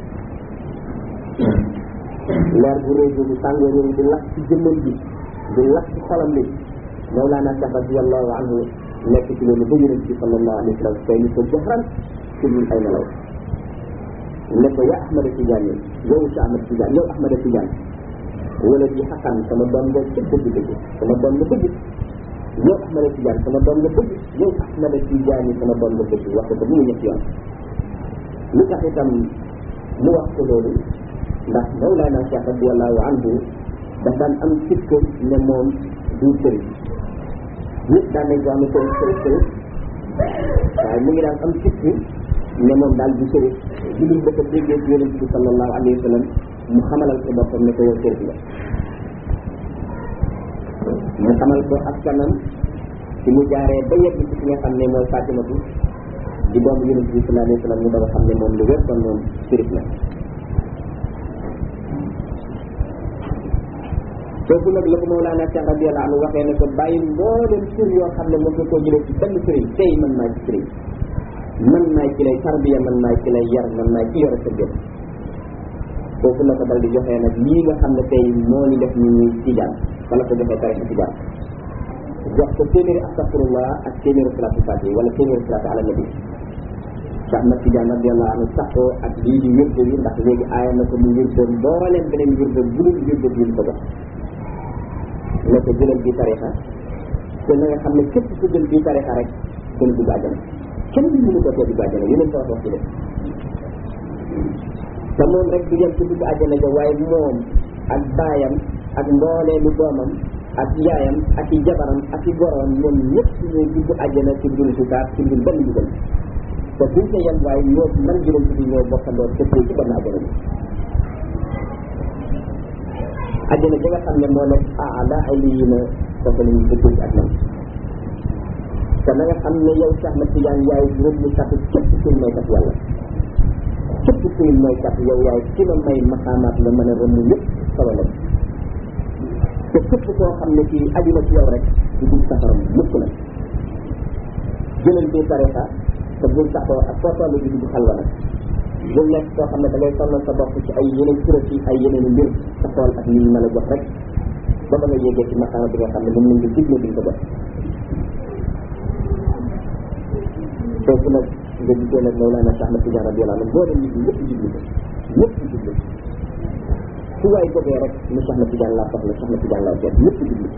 leer bu rëy boobu tàngoor yooyu di lakk ci jëmmam bi di lakk ci xolam bi Mawlana Cheikh radiyallahu anhu nekk ci loolu ba yonent bi sallallahu alayhi wa sallam tey ni ko jaxran ci ñun ay nelaw ne ko ya Ahmada Tidiane yow si Ahmad Tidiane yow Ahmada Tidiane wala bi xaqan sama doom nga ci dëgg dëgg sama doom nga bëgg yow Ahmada Tidiane sama doom nga bëgg yow Ahmada Tidiane sama doom nga bëgg wax ko ba mu ñetti yoon lu tax itam mu wax ko loolu ndax Mawlana Cheikh radiyallahu anhu daf daan am sikk ne moom du sëriñ nit daan nañ ko am sëriñ sëriñ sëriñ waaye mu ngi daan am sikk ne moom daal du sëriñ du dul dafa déggee ci yonent bi sallallahu alayhi wa sallam mu xamalal ko boppam ne ko yow sëriñ la mu xamal ko askanam ci mu jaaree ba yegg ci ki nga xam ne mooy Fatimatu di doomu yonent bi sallallahu alayhi wa sallam mu doon xam ne moom lu wér kon moom sëriñ la foofu nag la ko Mawlana Cheikh radiyallahu anhu waxee ne ko bàyyi mboolem tur yoo xam ne mos nga koo jëlee ci benn sëriñ tey man maay ci sëriñ man maay ci lay tarbiya man maay ci lay yar man maay ci yore sa gën foofu la ko dal di joxee nag lii nga xam ne tey moo ñu def ñu ñuy tijaan wala ko joxee tarixa tijaan jox ko téeméeri astafirullah ak téeméeri salaatu fatiha wala téeméeri salaatu ala nabi Cheikh Ahmad Tidiane radiyallahu anhu saxoo ak lii di wérde yi ndax léegi aaya na ko mu wérde mbooleem beneen wérde bu dul wérde bi ñu ko jox ne ko jëlal bii tarixa te na nga xam ne képp ku jël bii tarixa rek dana dugg àjjana kenn du mënu ko tee dugg àjjana yeneen ko wax wax ci def te moom rek du yem ci dugg àjjana ja waaye moom ak baayam ak mbooleelu doomam ak yaayam ak i jabaram ak i goroom ñoom ñëpp ñooy dugg àjjana ci dul sukaar ci dul benn dugal te buñ ko yem waaye ñoo man juróom ci ñoo bokkandoo tëppee ci benn àjjana bi àjjana ji nga xam ne moo nekk aala ay lii na foofu la ñu dëkkee ci ak man te na nga xam ne yow Cheikh Ahmad Tidiane yaay rëbb kat képp kuy may kat yàlla képp kuy may kat yow yaay ki la may maxaamaat nga mën a rëmm yëpp solo la te képp koo xam ne kii aju na ci yow rek du dugg safaram mukk na jëlal bi tarixa te bul saxoo ak foo toll di dugg xalwa nag bul nekk koo xam ne da ngay sonnal sa bopp ci ay yeneen kuréel yi ay yeneen i mbir sa xool ak yi ñu mën a jox rek ba ba nga yéegee ci maqaama bi nga xam ne moom lañ nga digle bi nga ko def foofu nag nga gisee nag Mawlana Cheikh Ahmad Tidiane radiyallahu anhu boo dem nit ñi ñëpp jublu ko ñëpp jublu fu waay jógee rek mu soxna Tijaan laa soxla soxna Tijaan laa seet lépp jublu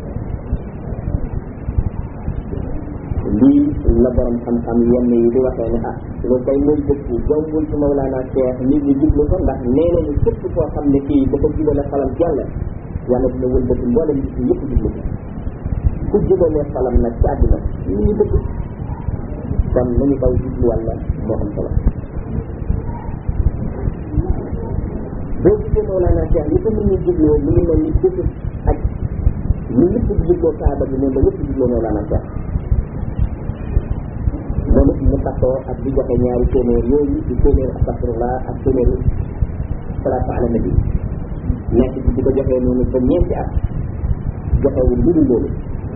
lii la borom xam-xam yenn yi di waxee ne ah lu koy muy dëkk jombul ci Mawlana Cheikh nit ñi jublu ko ndax nee nañu képp koo xam ne kii dafa jubale xalam ci yàlla yàlla dina wëlbati mboolem nit ñi yëpp jublu ko ku jubalee xalam nag ci àdduna nit ñi dëgg kon nañu daw jublu wàlla moo am solo boo gisee Mawlana Cheikh li ko nit ñi jubloo mu ngi mel ni bésu aj ñu ñëpp di jubloo Kaaba bi noonu la ñëpp jubloo Mawlana Cheikh moom it mu taxoo ak di joxe ñaari téeméer yooyu di téeméer astafirullah ak téeméeru salaatu ala nabi nekk ci di ko joxee noonu ba ñeenti at joxewul lu dul loolu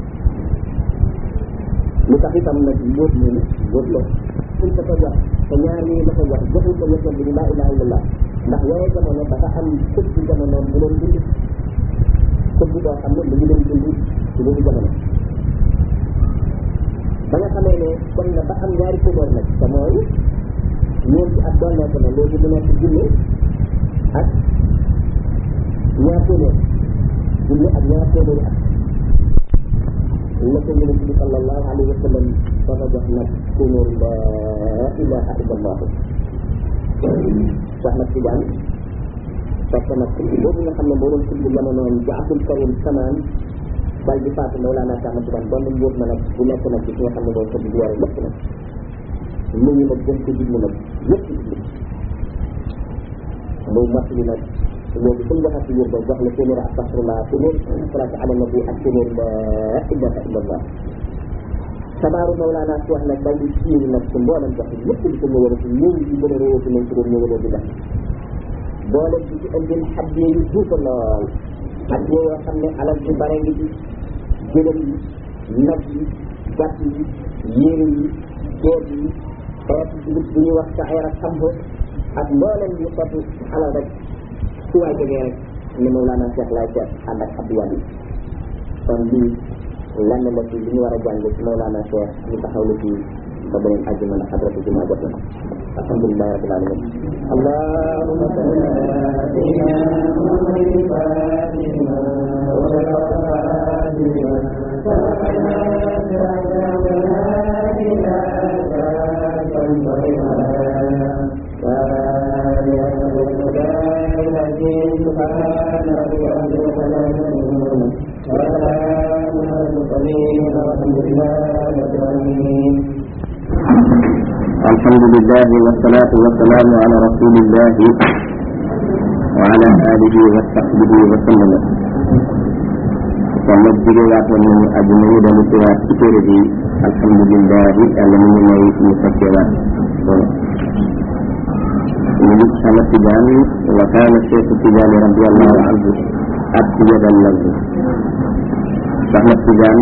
lu tax itam nag mbóot moomu mbóot la suñ ko ko jox te ñaar yooyu la ko jox joxul ko ñetteel bi ni laa ilaha illallah ndax yooyu jamono dafa am këpp jamono bu doon dund këpp boo xam ne mu ngi doon dund ci boobu jamono ba nga xamee ne dem na ba am ñaari téeméer nag te mooy ñeenti at doon nekk na léegi mu nekk junne ak ñaar téeméer junne ak ñaar téeméeri at la ko yonent bi sallallahu alayhi wa sallam ba ko jox nag téeméer la ilaha illallah Cheikh Ahmad Tidiane fekk nag kubbi boobu nga xam ne moo doon kubbi jamonoom ci Abdul Karim Samaan bal di faatu Mawlana Cheikh Ahmad Tidiane doon nañ yóbbu na nag bu nekk nag ci ki nga xam ne mooy kubbi bi yore lépp nag nit ñi nag gën ko jublu nag yëpp jublu muy mottali nag léegi suñ joxati yër ba jox la téeméer astafirullah téeméer salaatu ala nabi ak téeméer la ilaha illallah sabaaru Mawlana Cheikh nag dal di siiw nag ci mboolem jox lépp di ko ñëwale ci ñëw yi gën a réewati nañ ci doon ñëwalee di def boole bi ci indil xaddee yu duufa lool xaddee yoo xam ne alal ci bare ngi ci jëlal yi nag yi gàtt yi yére yi ceeb yi xeetu dugub bu ñuy wax saxeer ak sambo ak mboolem yu xeetu alal rek su waay jógee rek ne Mawlana Cheikh laay seet ànd ak abdouwad yi kon lii lenn la ci li ñu war a jàng ci Mawlana Cheikh ñu taxaw la ci ba beneen àjjuma na xadratu jumaa jot na alhamdulilah rabbil alamin allahumma salli ala sayyidina muhammadin fatima wa سبحان ربك رب العزة وسلام على المرسلين والحمد لله رب العالمين الحمد لله والصلاة والسلام على رسول الله وعلى آله وصحبه وسلم kon nag jóge waatoon nañu aju nañu dalu ci waat ci téere bi alhamdulillahi yàlla mu ngi may ñu fekkee waat loolu ñu ngi sama tijaan wa kaana cheikhu tijaani radiallahu anhu ak yadal lahu soxna tijaan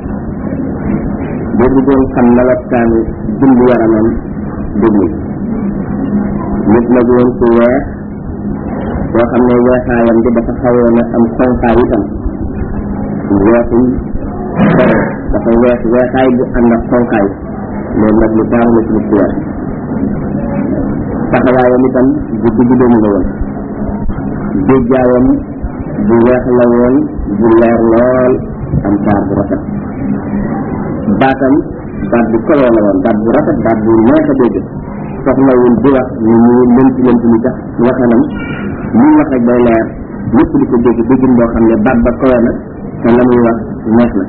boo bëggoon xam melokaan dund yaramam déglu nit la woon ku weex boo xam ne weexaayam bi dafa xawoon a am xonqaay itam weexul dara dafa weex weexaay bu ànd ak xonqaay loolu nag lu taaru la ci nit ku weex taxawaayam itam bu digg doomu la woon géejjaawam bu weex la woon bu leer lool am taar bu rafet baatam baat bu koloo la woon baat bu rafet baat bu neex a dégg soxlawul di wax ni ñu lënt lënt ni tax waxanam muy wax rek day leer ñëpp di ko dégg déggin boo xam ne baat ba kowe na te la muy wax neex na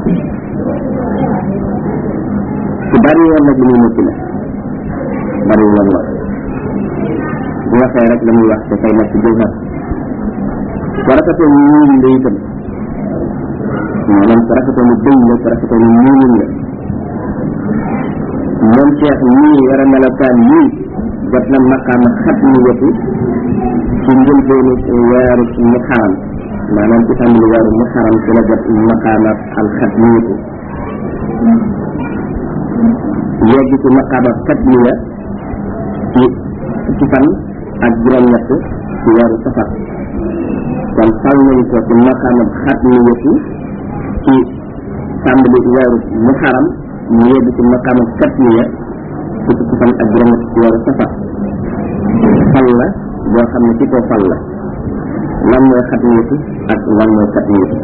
ku bari woon nag li muy mucc la bari woon wax bu waxee rek la muy wax dafay nekk jëwhar ku rafetoo ñuul la itam maanaam ku rafetoo ni bëñ la ku rafetoo ni ñuul la moom Cheikh ñii war a melokaan yii jot na maqaama xat ni wetu ci njëlbeenu weeru mu xaram maanaam ci tàmbali weeru mu xaram ci la jot maqaama al xat ni wetu yegg ci maqaama xat ni ya ci ci fan ak juróom-ñett ci weeru safar kon fal nañ ko ci maqaama xat ni wetu ci tàmbali weeru mu xaram mu yegg ci maqaama katmiya fukki ci fan ak juróom ci weeru safar fal la boo xam ne ci ko fal la lan mooy xatmiyatu ak lan mooy katmiyatu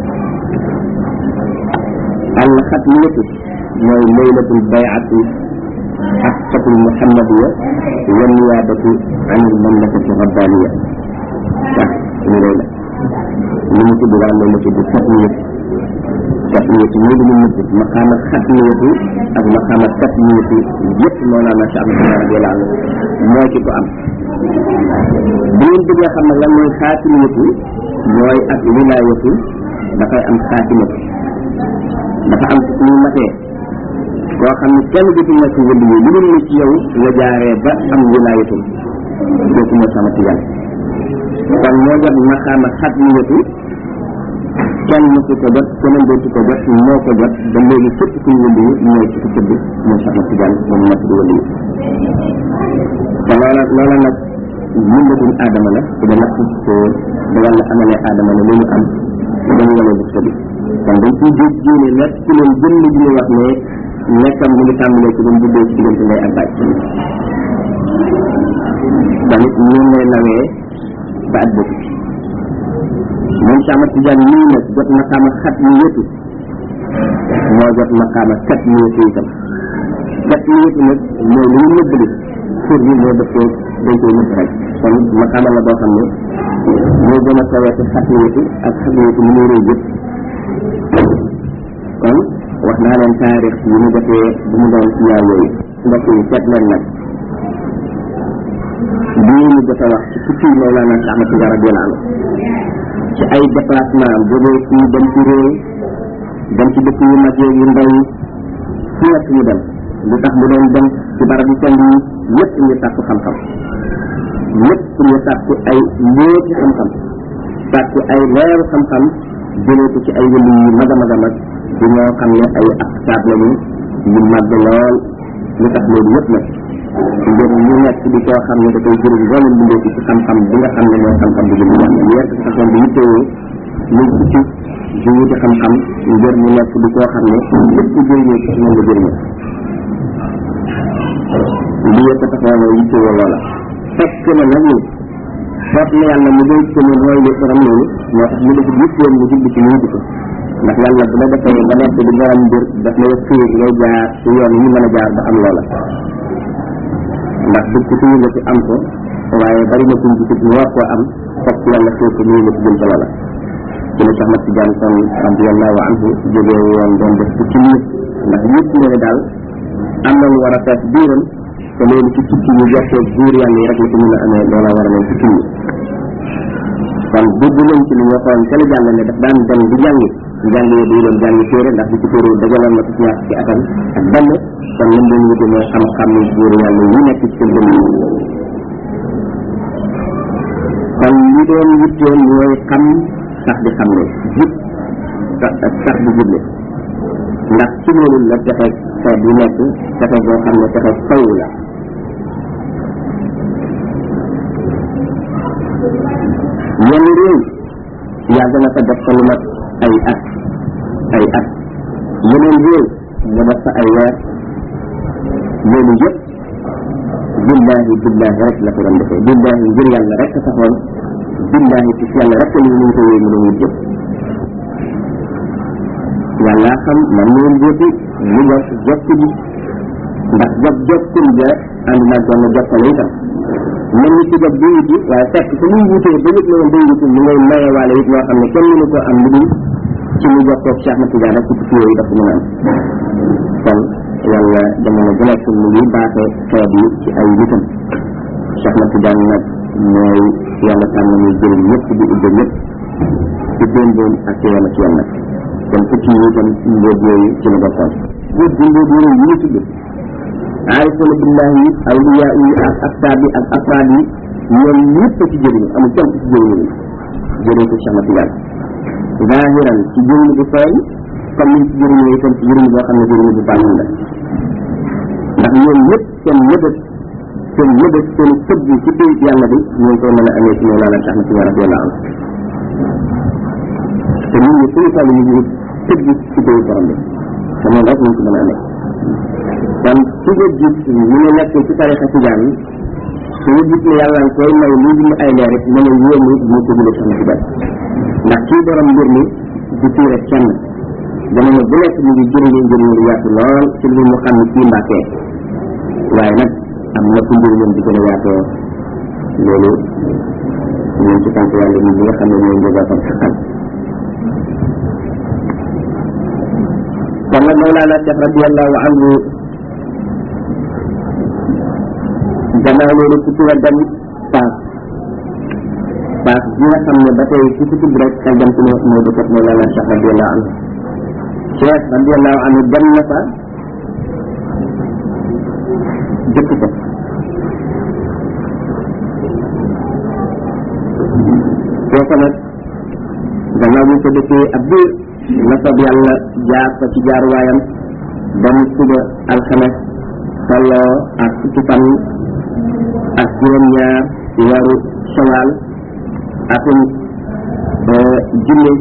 al xatmiyatu mooy laylatul bayati xaqatul muhammadiya wa niyaabatu an il mamlakati rabbaniya waaw ñu lay la li mu tudd wala la tudd xatmiyatu xatmiyatu mooy lu mu nëbb maqaama xatmiyatu ak maqaama katmiyatu yëpp Mawlana Cheikh Ahmad radiyallahu anhu moo ci ko am bu ngeen bëggee xam ne lan mooy xaatimiyatu mooy ak wilaayatu dafay am xaatimatu dafa am ci ñu matee koo xam ne kenn jotul na ci wënd yi lu dul ne ci yow nga jaaree ba am wilaayatu kooku mooy sama tijaan kon moo jot maqaama xatmiyatu kenn mësu ko jot keneen dootu ko jot moo ko jot ba léegi képp kuy wënd yi mooy ci ko tëdd mooy sama tijaan moom mat di wënd yi te loola loola nag yëngatul aadama la te da natt ko da yàlla amalee aadama la lu ñu am te dañu wane bu bi kon dañ ciy dégg génne nekk ci leen jëmm ji ñu wax ne nekkam mu ngi tàmbalee ci doon juddoo ci diggante ndey ak baaj tamit ñun lay nawee ba at bëgg moom sama tijaan nii nag jot maqaama xat mi yëtu moo jot maqaama kat mi yëtu itam kat mi yëtu nag mooy lu ñu nëbb li pour bi moo dëppoo dañ koy nëbb rek kon maqaama la boo xam ne moo gën a kawee ci xat mi yëtu ak xat mi yëtu mu muy rëy yëpp kon wax naa leen taarix yi mu defee bu mu doon ci ñaar yooyu mbokk yi seet leen nag bii ñu jot a wax ci fukki Mawlana Cheikh Ahmad Tidiane radiyallahu anhu ci ay déplacement am jógee fii dem ci réew dem ci dëkk yu mag yu ndaw yi fu nekk ñu dem lu tax mu doon dem ci barab yu sell yi yëpp ñu sàkku xam-xam yëpp ñu sàkku ay mbóoti xam-xam sàkku ay leeru xam-xam jëlee ko ci ay wëli yu mag a mag a mag di ñoo xam ne ay aktaab lañu yu màgg lool lu tax loolu yëpp nag ngir ñu nekk di koo xam ne dafay jëriñ mboolem bindee ci xam-xam bi nga xam ne mooy xam-xam bi jëm yàlla ñu nekk façon bi yittewoo muy ci di wuti xam-xam ngir ñu nekk di koo xam ne lépp jëriñoo ci moom nga jëriñoo li yëpp taxaw na yittewoo loola fekk na nag ni foog na yàlla mu doy ko ne mooy li borom loolu moo tax mu def yitteem mu jublu ci ñu wuti ko ndax yàlla bu la defee ba nekk di borom mbir daf lay xiir ngay jaar ci yoon yi mën a jaar ba am loola ndax dëkk ci ñu ci am ko waaye bari na kuñ gisit ñu war koo am fokk yàlla xiir ko ñu la ci jëm ca loola ci la Cheikh Mat Tidiane kon radiallahu anhu jógee woon doon def ci nit ndax yëpp ne ne daal am na lu war a fees biiram te loolu ci tukki ñu jokkoo buur yàlla yi rek la ko mën a amee loola war a leen ci tukki kon dugg nañ ci li ñu waxoon ca la jàll ne daf daan dem di jàngi jàng yi day doon jàngi téere ndax di ci téere dajaloon na ko ci ñaar ci atam ak benn kon lam doon wuti mooy xam-xam ni buur yàlla yi nekk ci seen dënn yi kon li doon wutteen mooy xam sax di xam ne jub sax di juble ndax ci loolu la texe xeet bu nekk texe boo xam ne texe faw la yenn réew yàgg na fa def fa lu mat ay at ay at yeneen réew mu def fa ay weer loolu yëpp billahi billahi rek la ko doon defee billahi ngir yàlla rek taxoon billahi ci yàlla rek ni ñu ko wéy mu doon jëf yàlla xam man leen jëfi mu jot jokk ji ndax jot jokkul ja ànd naa doon jokkale itam mën ni ci jot bi wuti waaye fekk su muy wutee ba nit ñëwoon day wuti mu ngay maye waale it loo xam ne kenn mënu ko am lu dul ci mu jokkoog Cheikh Ahmad Tidiane rek ci tukki yooyu dafa mën a am kon yàlla jamono bu nekk mu ngi baaxee xeet yi ci ay witam Cheikh Ahmad Tidiane nag mooy yàlla tànn muy jëriñ ñëpp di ubbe ñëpp ci démboom ak ci yoon ak yoon nag kon tukki yi itam mbóot yooyu ci la bokkoon mbóot bi mbóot yooyu yi ñu tudd aarifuna billahi awliya yi ak aktaab yi ak afraad yi ñoom ñëpp a ci jëriñu amul kenn ci jëriñu jëriñ ko Cheikh Ahmad Tidiane zahiran ci jëriñu bu feeñ comme niñ ci jëriñoo itam ci jëriñu boo xam ne jëriñu bu baax la ndax ñoom ñëpp seen mëbët seen mëbët seen tëbb ci pays yàlla bi ñu ngi koy mën a amee ci Mawlana Cheikh Ahmad Tidiane radiyallahu anhu te nit ñi suñu toll ñu ngi tëbb ci pays borom bi te moom rek ñu ko mën a amee kon ci nga gis ñu ne nekk ci tarixa tijaan suñu gis ne yàlla nga koy may muy dund ay leer rek mën a yéemu ñu ko jëlee soxna si benn ndax kii borom mbir mi du tii rek kenn jamono bu nekk ñu ngi jëriñu njëriñ lu yaatu lool ci lu mu xam ne kii mbàkkee waaye nag am na fu njëriñam di gën a yaatoo loolu ñun ci sant yàlla ñi nga xam ne ñooy njëgaatam xaqal kon nag Mawlana Cheikh radiallahu anhu gannaaw loolu ku ci la dem paas paas bi nga xam ne ba tey ku ci tudd rek xel dem ci ne moo dëkkat Mawlana Cheikh radiallahu anhu Cheikh radiallahu anhu dem na fa jëkk ko kooku nag gannaaw bu ñu ko dëkkee ab biir na soob yàlla jaar fa ci jaaruwaayam ba mu suba alxames tolloo ak fukki fan ak juróom-ñaar ci weeru shawal atum junne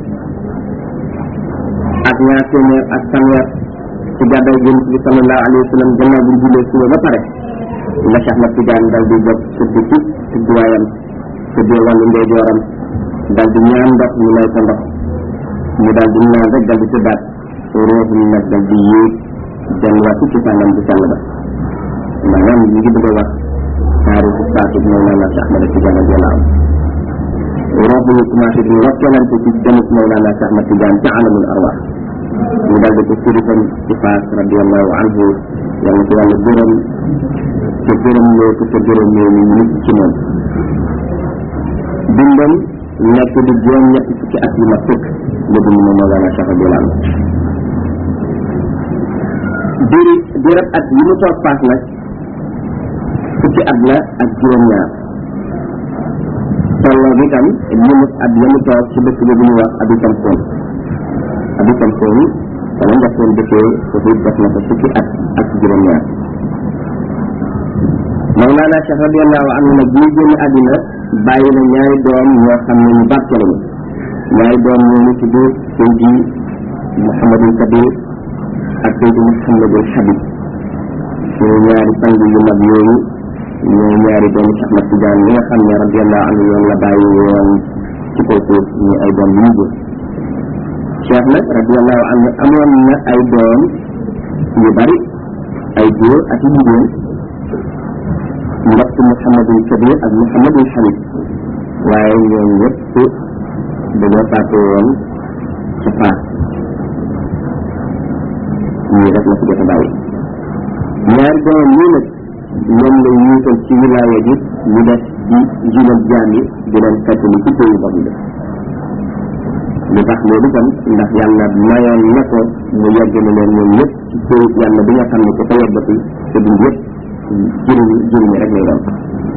ak ñaar téeméer ak fanweer ci gàddaay yonent bi sallallahu alayhi wa sallam gannaaw bu ñu jullee suba ba pare la Cheikh Ahmad Tidiane dal di jóg tëdd ci tëdduwaayam tëddee wàllu ndeyjooram dal di ñaan ndox ñu may ko ndox mu dal di naan rek dal di tëddaat ruux mi nag dal di yéeg delluwaat ci sàngam bu sell ba maanaam ñu ngi bëgg a wax taarixu faatu Mawlana Cheikh Ahmad Tidiane radiyallahu anhu ruux bi ñu commencé di rokkelante ci demuk Mawlana Cheikh Ahmad Tidiane ca alamul arwaax ñu dal di ko sirifam ci faas radiyallahu anhu yàlla ko yàlla gërëm te gërëm loo ko te gërëm loo ñu nit ci moom dundam nekk di juróom ñetti fukki at yu ma tëkk la dund moom Mawlana Cheikh radiyallahu anhu diiri diirab at yi mu toog paas nag fukki at la ak juróom-ñaar tolloo bi tam limu at ya mu toog ci dëkk bi bu ñuy wax Abi Kamsoon Abi Kamsoon wala njëkkoon dëkkee foofu def na ko fukki at ak juróom-ñaar Mawlana Cheikh radiyallahu anhu nag bi ñu génn àddina bàyyi na ñaari doom ñoo xam ne ñu barke lañu ñaari doom ñooñu tudd Seydi Mouhamadul Kabir ak Seydi Mouhamadul Habib suñu ñaari sang yu mag yooyu ñooy ñaari doomu Cheikh Ahmad Tidiane ñi nga xam ne radiyallahu anhu yoon la bàyyi woon ci kaw suuf ñu ay doom yu ñu jur Cheikh nag radiyallahu anhu amoon na ay doom yu bari ay góor ak yu jigéen mbokk Mouhamadul Kabir ak Mouhamadul Habib waaye ñoom ñëpp dañoo faatu woon ci faat ñii rek la fi jot a bàyyi ñaari doomam ñii nag ñoom la yuutal ci wilaaya ji ñu def di jinal jaam yi di leen fettali ci pays boobu bi lu tax loolu kon ndax yàlla mayoon na ko mu yegg na leen ñoom ñëpp ci pays yàlla bi nga xam ne ku ko yeggati te dund yëpp jëriñ jëriñ rek lay doon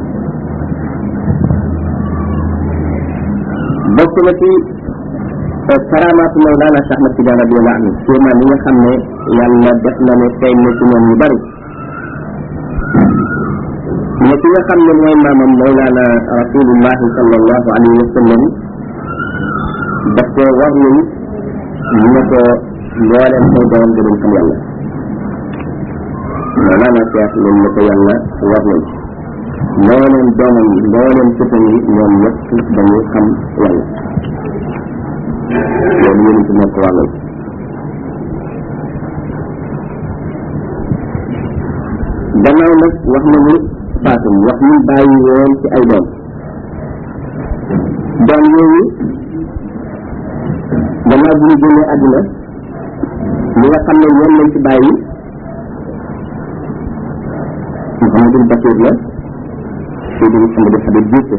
bokk na ci karaamaatu Mawlana Cheikh Ahmad Tidiane radiyallahu anhu kéemaan yi nga xam ne yàlla def na ne feeñ na ci ñoom ñu bari ne ki nga xam ne mooy maamam Mawlana rasulullahi sallallahu alayhi wa sallam daf ko war nañ ñu ne ko mbooleem say doom gënuñ xam yàlla Mawlana Cheikh loolu la ko yàlla war nañ mbooleem doomam yi mbooleem sëtam yi ñoom ñëpp dañuy xam yàlla loolu yéen ci moo ko wàllal gannaaw nag wax nañu faatum wax ñu bàyyi woon ci ay doom doom yooyu gannaaw bu ñu génnee àdduna li nga xam ne ñoom lañ ci bàyyi Mouhamadul Bakir la Seydi Mouhamadul Habib Diouf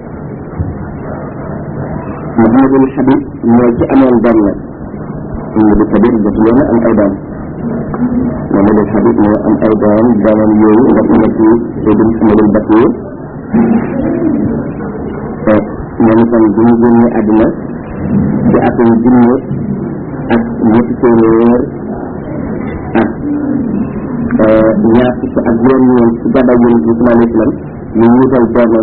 Mouhamadul Habib mooy ci amoon doom nag Mouhamadul Kabir jot leen am ay doom Mouhamadul Habib moo am ay doom doomam yooyu nga xam ne ci Seydi Mouhamadul Bakir ñoom itam bu ñu génnee àdduna ci atum junne ak ñetti téeméer ak ñaar fukk ak juróom-ñeent ci gàddaay yonent bi sallallahu alayhi wa sallam ñu wutal doomam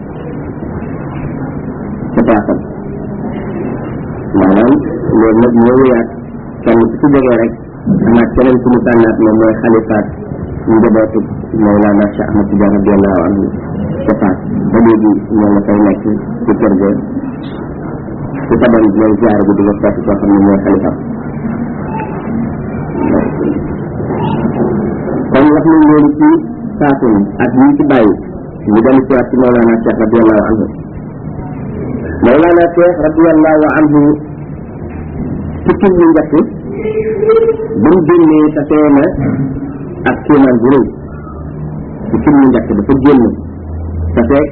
ca taasam maanaam loolu nag ñoo wéyaat kenn ku ci jógee rek amaat keneen ku mu tànnaat moom mooy xalifaat njabootu Mawlana Cheikh Ahmad Tidiane radiallahu anhu ca Fass ba léegi ñoo nga fay nekk ci kër ga ci taban ñooy ziare bi di nga fekk koo xam ne mooy xalifam kon wax nañ loolu ci saafin ak ñi ci bàyyi ñu dellu ci waat ci Mawlana Cheikh radiallahu anhu Mawlana Cheikh radiallahu anhu tukki ñu njëkk ba mu génnee tasee na ak kéemaan bu rëy tukki ñu njëkk dafa génn tasee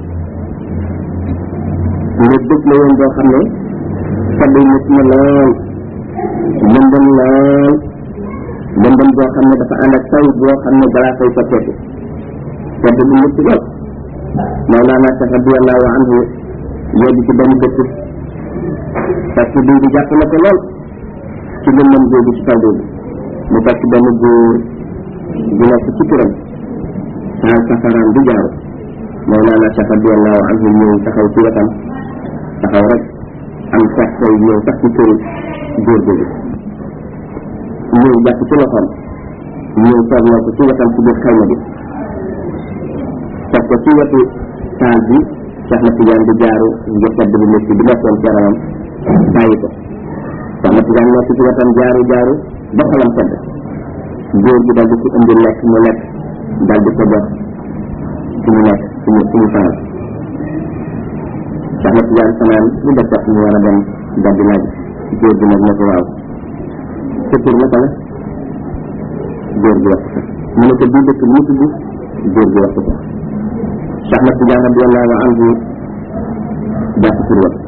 nga dëkk la woon boo xam ne sabbi nit na lool lëndëm lool lëndëm boo xam ne dafa ànd ak taw boo xam ne balaa fay soppeeku sedd bu métti lool Mawlana Cheikh radiallahu anhu yegg ci benn dëkk fekk bii di jàpp na ko lool ci lëndëm googu ci taw boobu mu fekk benn góor bu nekk ci këram taal safaraam di jaaru Mawlana Cheikh radiallahu anhu ñëw taxaw ci wetam taxaw rek am fekk koy ñëw sax ci këru góor googu ñëw jàpp ci loxoom ñëw toog na ko ci wetam ci biir xayma bi teg ko ci wetu taal bi Cheikh na Tidiane di jaaru ngir sedd bu métti bi nekkoon ci yaramam bàyyi ko Cheikh na Tidiane nekk ci wetam jaaru jaaru ba xolam sedd góor gi dal di ci indi lekk mu lekk dal di ko jox ci mu nekk ci mu ci mu fanaan Cheikh na Tidiane fanaan lu def jot mu war a dem dal di laaj góor gi nag ne ko waaw sa tur naka la góor gi wax ko mu ne ko bii dëkk lu mu tudd góor gi wax ko Cheikh na Tidiane radiallahu anhu jàpp tur wa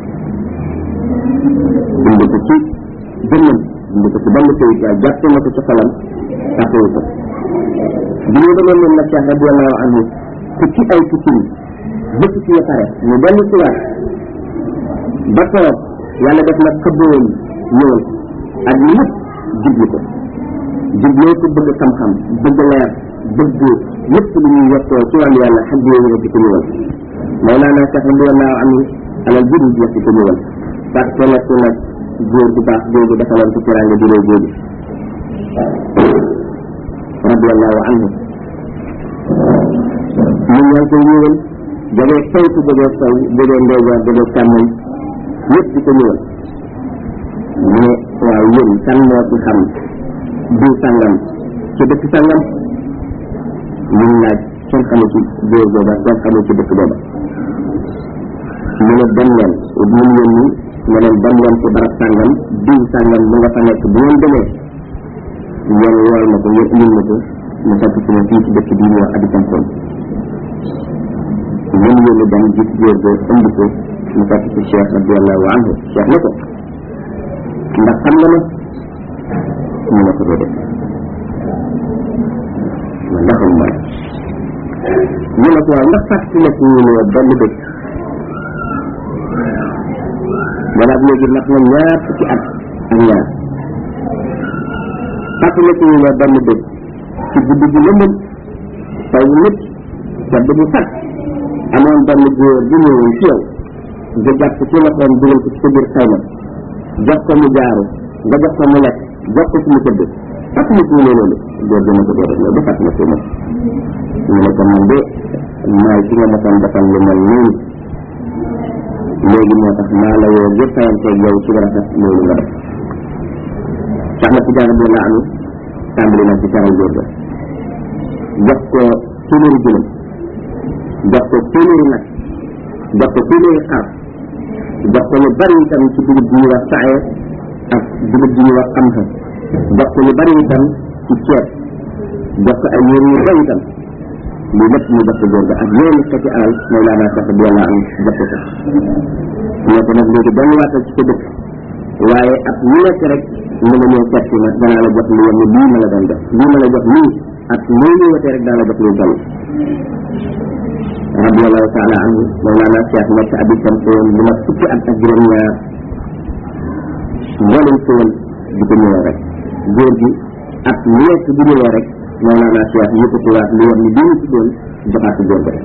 bind ko ci dënnam bind ko ci benn këyit waaye jàpp na ko ci xolam tàppewu ko bi ñu demee moom nag Cheikh radiallahu anhu ku ci ay tukkin bëpp ci ya pare ñu dellu si waat ba toog yàlla def na xëbboon ñëwal ak lépp jublu ko jubloo ko bëgg xam-xam bëgg leer bëgg lépp lu ñuy yokkoo ci wàllu yàlla xam bi yooyu di ko ñëwal Mawlana Cheikh radiallahu anhu alal jëri jeex di ko ñëwal parce que nekk nag góor bu baax googu defaloon ko teraanga ju réy googu radiallahu anhu ñun ñaa ngi koy ñëwal jógee saytu jógee sow jógee ndeyjoor jógee càmmoñ yëpp di ko ñëwal mu ne waaw yéen kan moo ci xam diw sàngam ci dëkk sàngam ñun laaj kenn xamu ci góor booba kenn xamu ci dëkk booba mu ne dem leen mun yónni ne leen dem leen ci barab sàngam diw sàngam mu nga fa nekk bu ngeen demee ngeen wool ma ko ngeen indil ma ko mu fekk ci ma fii ci dëkk bii ñu wax Abidjan Kool ñun yónni dem gis góor ba indi ko mu fekk ci Cheikh radiallahu anhu Cheikh ne ko ndax xam nga ma ñu ne ko déedéet ma ndaxul ma ñu ne ko waaw ndax fàttali nekk ñu ne benn dëkk wala léegi mat na ñaar fukki at ak ñaar fàttali nekk ñu ne benn dëkk ci guddi gi lëndëm taw bu nit sedd bu sat amoon benn góor bu ñëwoon ci yow nga jàpp ci loxoom dugal ko ci sa biir xayma jox ko mu jaaru nga jox ko mu lekk jox ko ci mu tëdd fàttali ko ne loolu góor gi ne ko déedéet loolu fàttali ko moom ñu ne ko man de maay ci nga mosoon defal lu mel nii léegi moo tax maa la woo ngir fayanteeg yow ci rafet loolu nga def sax na ci jaara bi la am tàmbali na ci teral góor ga jox ko téeméeri jëlam jox ko téeméeri nag jox ko téeméeri xar jox ko lu bari itam ci dugub bi ñuy wax saye ak dugub bi ñuy wax xam-xam jox ko lu bari itam ci ceeb jox ko ay yére yu bari itam lii lépp ñu jox ko góor ga ak yeneen xeeti alal mooy laa naa sax bi yàlla am jox ko ñoo ko nag léegi benn waatal ci sa dëkk waaye ak lu nekk rek na nga ñëw seet si ma danaa la jox lu yem ni lii ma la doon jox lii ma la jox nii ak loo ñëwatee rek daa la jox luy toll radiallahu taala anhu mawlana cheikh nekk abi samsoon lu ma fukki at ak juróom ñaar mboolem soon di ko ñëwee rek góor gi ak lu nekk bu ñëwee rek mawlana cheikh yëkkati waat lu yem ni bii ñu tuddoon joxaat ko góor ga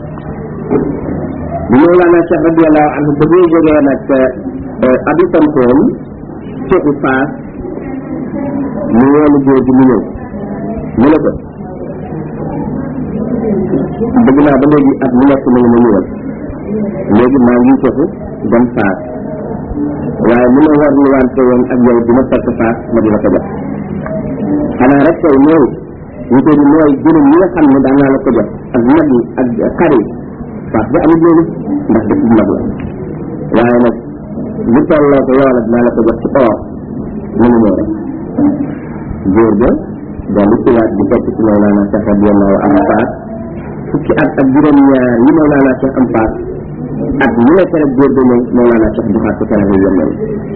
bi mawlana cheikh radiallahu anhu ba ñuy jógee nag abi samsoon ceexu faas mu woolu góor gi mu ñëw mu ne ko bëgg naa ba léegi at mu nekk na nga ma ñëwal léegi maa ngi foofu dem faas waaye li ma war ni wante woon ak yow dina fekk faas ma dina ko jox xanaa rek tey mooy ñu ko di mooy juróom ñi nga xam ne daan naa la ko jox ak nag yi ak xar yi faas ba amul loolu ndax dëkk bu mag la waaye nag lu tolloo ko loola dinaa la ko jox ci or mu ngi ñëw rek góor ga daal di siwaat di fekk ci Mawlana Cheikh radiyallahu anhu faas fukki at ak juróom-ñaar yi Mawlana Cheikh am faas at mu nekk rek góor ga ñëw Mawlana Cheikh joxaat ko keneen yu yemel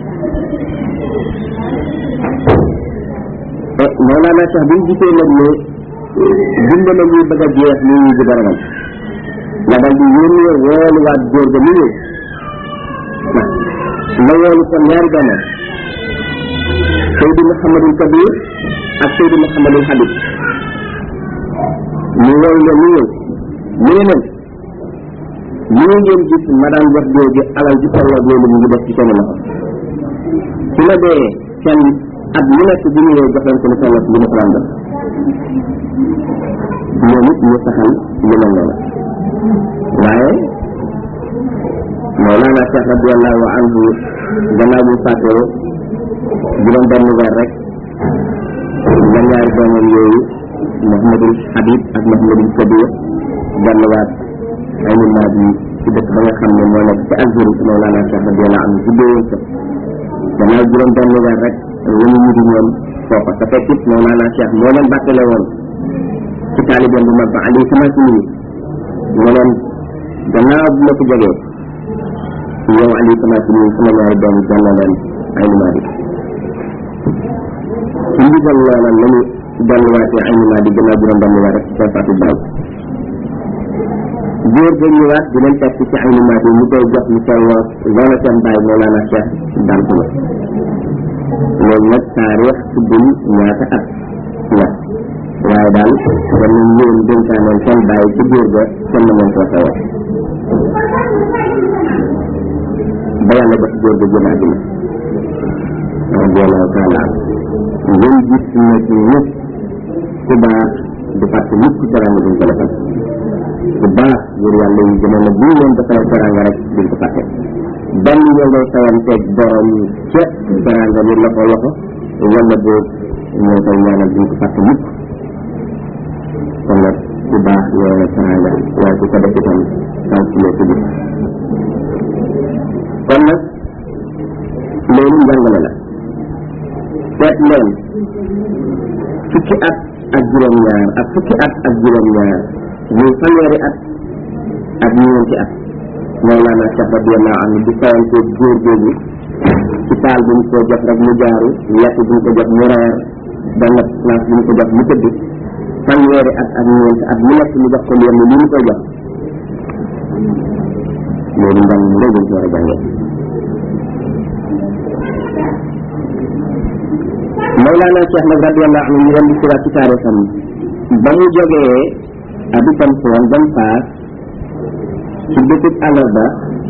Mawlana Cheikh bi ñu gisee nag ne dund na ñuy bëgg a jeex ni ñuy bëgg a ragal la daal di yónnee wooluwaat góor ga mu ñëw la woolu kon ñaari doomam Seydi Mouhamadul Kabir ak Seydi Mouhamadul Habib ñu woolu leen ñu ñëw mu ne leen ñii ngeen gis ma daan jox góor gi alal ji tolloog loolu mu ngi def ci seen loxo su ma dee seen at mu nekk bu ñëwee jox leen ko lu tolloog li ma ko daan def ñoom it ñu saxal lu mel noonu waaye Mawlana Cheikh radiallahu anhu gannaaw bu fàttee juróom benn weer rek la ñaari doomam yooyu Mouhamadul Habib ak Mouhamadul Kabir delluwaat ay nimaat yi ci dëkk ba nga xam ne moo nekk ci Algérie ci Mawlana Cheikh radiallahu anhu juddoo woon ko gannaaw juróom benn weer rek wanu ñu di ñoom foofa te fekk it Mawlana Cheikh moo leen bàttale woon ci taalibeem bu mag ba alayhi salaatu ne leen gannaaw bu ma ko jógee yow alayhi salaatu ni sama ñaari doom jàll leen ay nimaat yi ci ndigal loola la ñu delluwaatee ay nimaat yi gannaaw juróom benn weer rek ci seen faatu baay góor ga ñëwaat di leen fekk ci ay nimaat yi ñu koy jox lu tolloo loola seen baay Mawlana Cheikh daan ko la loolu nag taarix tuddul ñaata at la waaye daal kon nañ ñëwoon dénkaaneen seen baay ci góor ga kenn moom ko xewee ba yàlla def góor ga jël àddina radiallahu taala an ngeen gis na ci ñëpp ku baax du fàtte mukk teranga duñ ko defal ku baax góor yàlla yi jamono bu ñu leen defal teranga rek duñ ko fàtte benn ñoo ngay sawanteeg borom ca teranga bi loxo loxo wala boog ñoo koy ñaanal duñ ko fàtte mukk kon nag ku baax ñoo la teranga waaye ku ko def itam sant loo ko gis kon nag loolu njàngale la seet leen fukki at ak juróom-ñaar ak fukki at ak juróom-ñaar muy fanweeri at ak ñeenti at Mawlana Cheikh radiyallahu anhu di fayante góor googu ci taal bu ñu ko jox rek mu jaaru lekk bu ñu ko jox mu reer benn place bu ñu ko jox mu tëdd fanweeri at ak ñeenti at mu nekk mu jox ko lu yem li ñu koy jox loolu njàng mu rëy lañ ci war a jàngee Mawlana Cheikh nag radiyallahu anhu ñu ren di siraat ci taarixam ba mu jógee abi Samson dem Faas ci bëccëg àllarba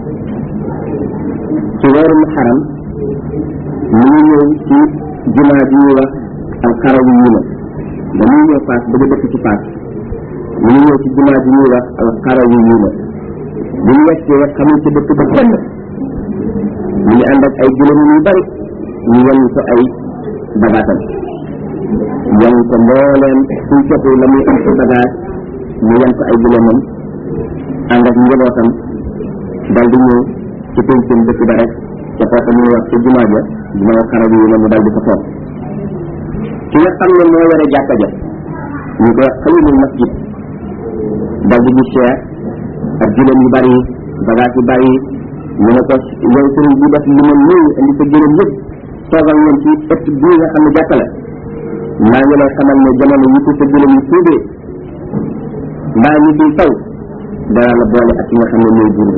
ci weeru Muharram mu ngi ñëw ci jumaa bi ñuy wax alxarawi yi na ba muy ñëw Faas bëgg dëkk ci Faas mu ngi ñëw ci jumaa bi ñuy wax alxarawi yi na bu ñu yeggee xamul ci dëkk ba kenn ñu ngi ànd ak ay gëlëm yu bari ñu yen ko ay bagaatam yen ko mbooleem suñ cotu la muy am ci bagaat ñu yen ko ay gëlëmam ànd ak njabootam dal di ñëw ci péncum dëkk ba rek ca foofa ñuy wax ci jumaa ja jumaa xarab yi la mu dal di ko toog ki nga xam ne moo yore jàkka ja ñu koy wax xalilul masjid dal di gis Cheikh ak juróom yu bari bagage yu bari mu ne ko yow sëriñ bi def li mel nii indi sa juróom yëpp toogal ñoom ci ëtt bii nga xam ne jàkka la maa ngi lay xamal ne jamono yi ko sa juróom yi tuubee mbaa ñi di taw dana la boole ak ki nga xam ne mooy jur bi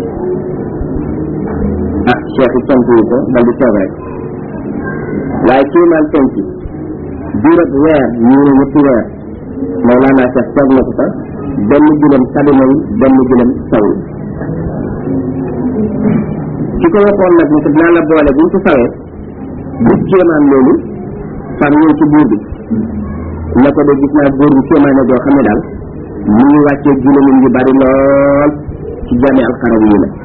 ah cheikh yi tontu yi ko dal di toog rek waaye kii naan penc diirab weer ñu ne ñetti weer Mawlana Cheikh toog na ko fa benn gëlëm sadinal benn gëlëm saw ki ko waxoon nag ni ko dinaa la boole buñ ko sawee gis kéemaan loolu far ñëw ci buur bi ne ko de gis naa buur bi kéemaane joo xam ne daal mu ngi wàccee juróom yu bari lool ci jami alxaraw yi la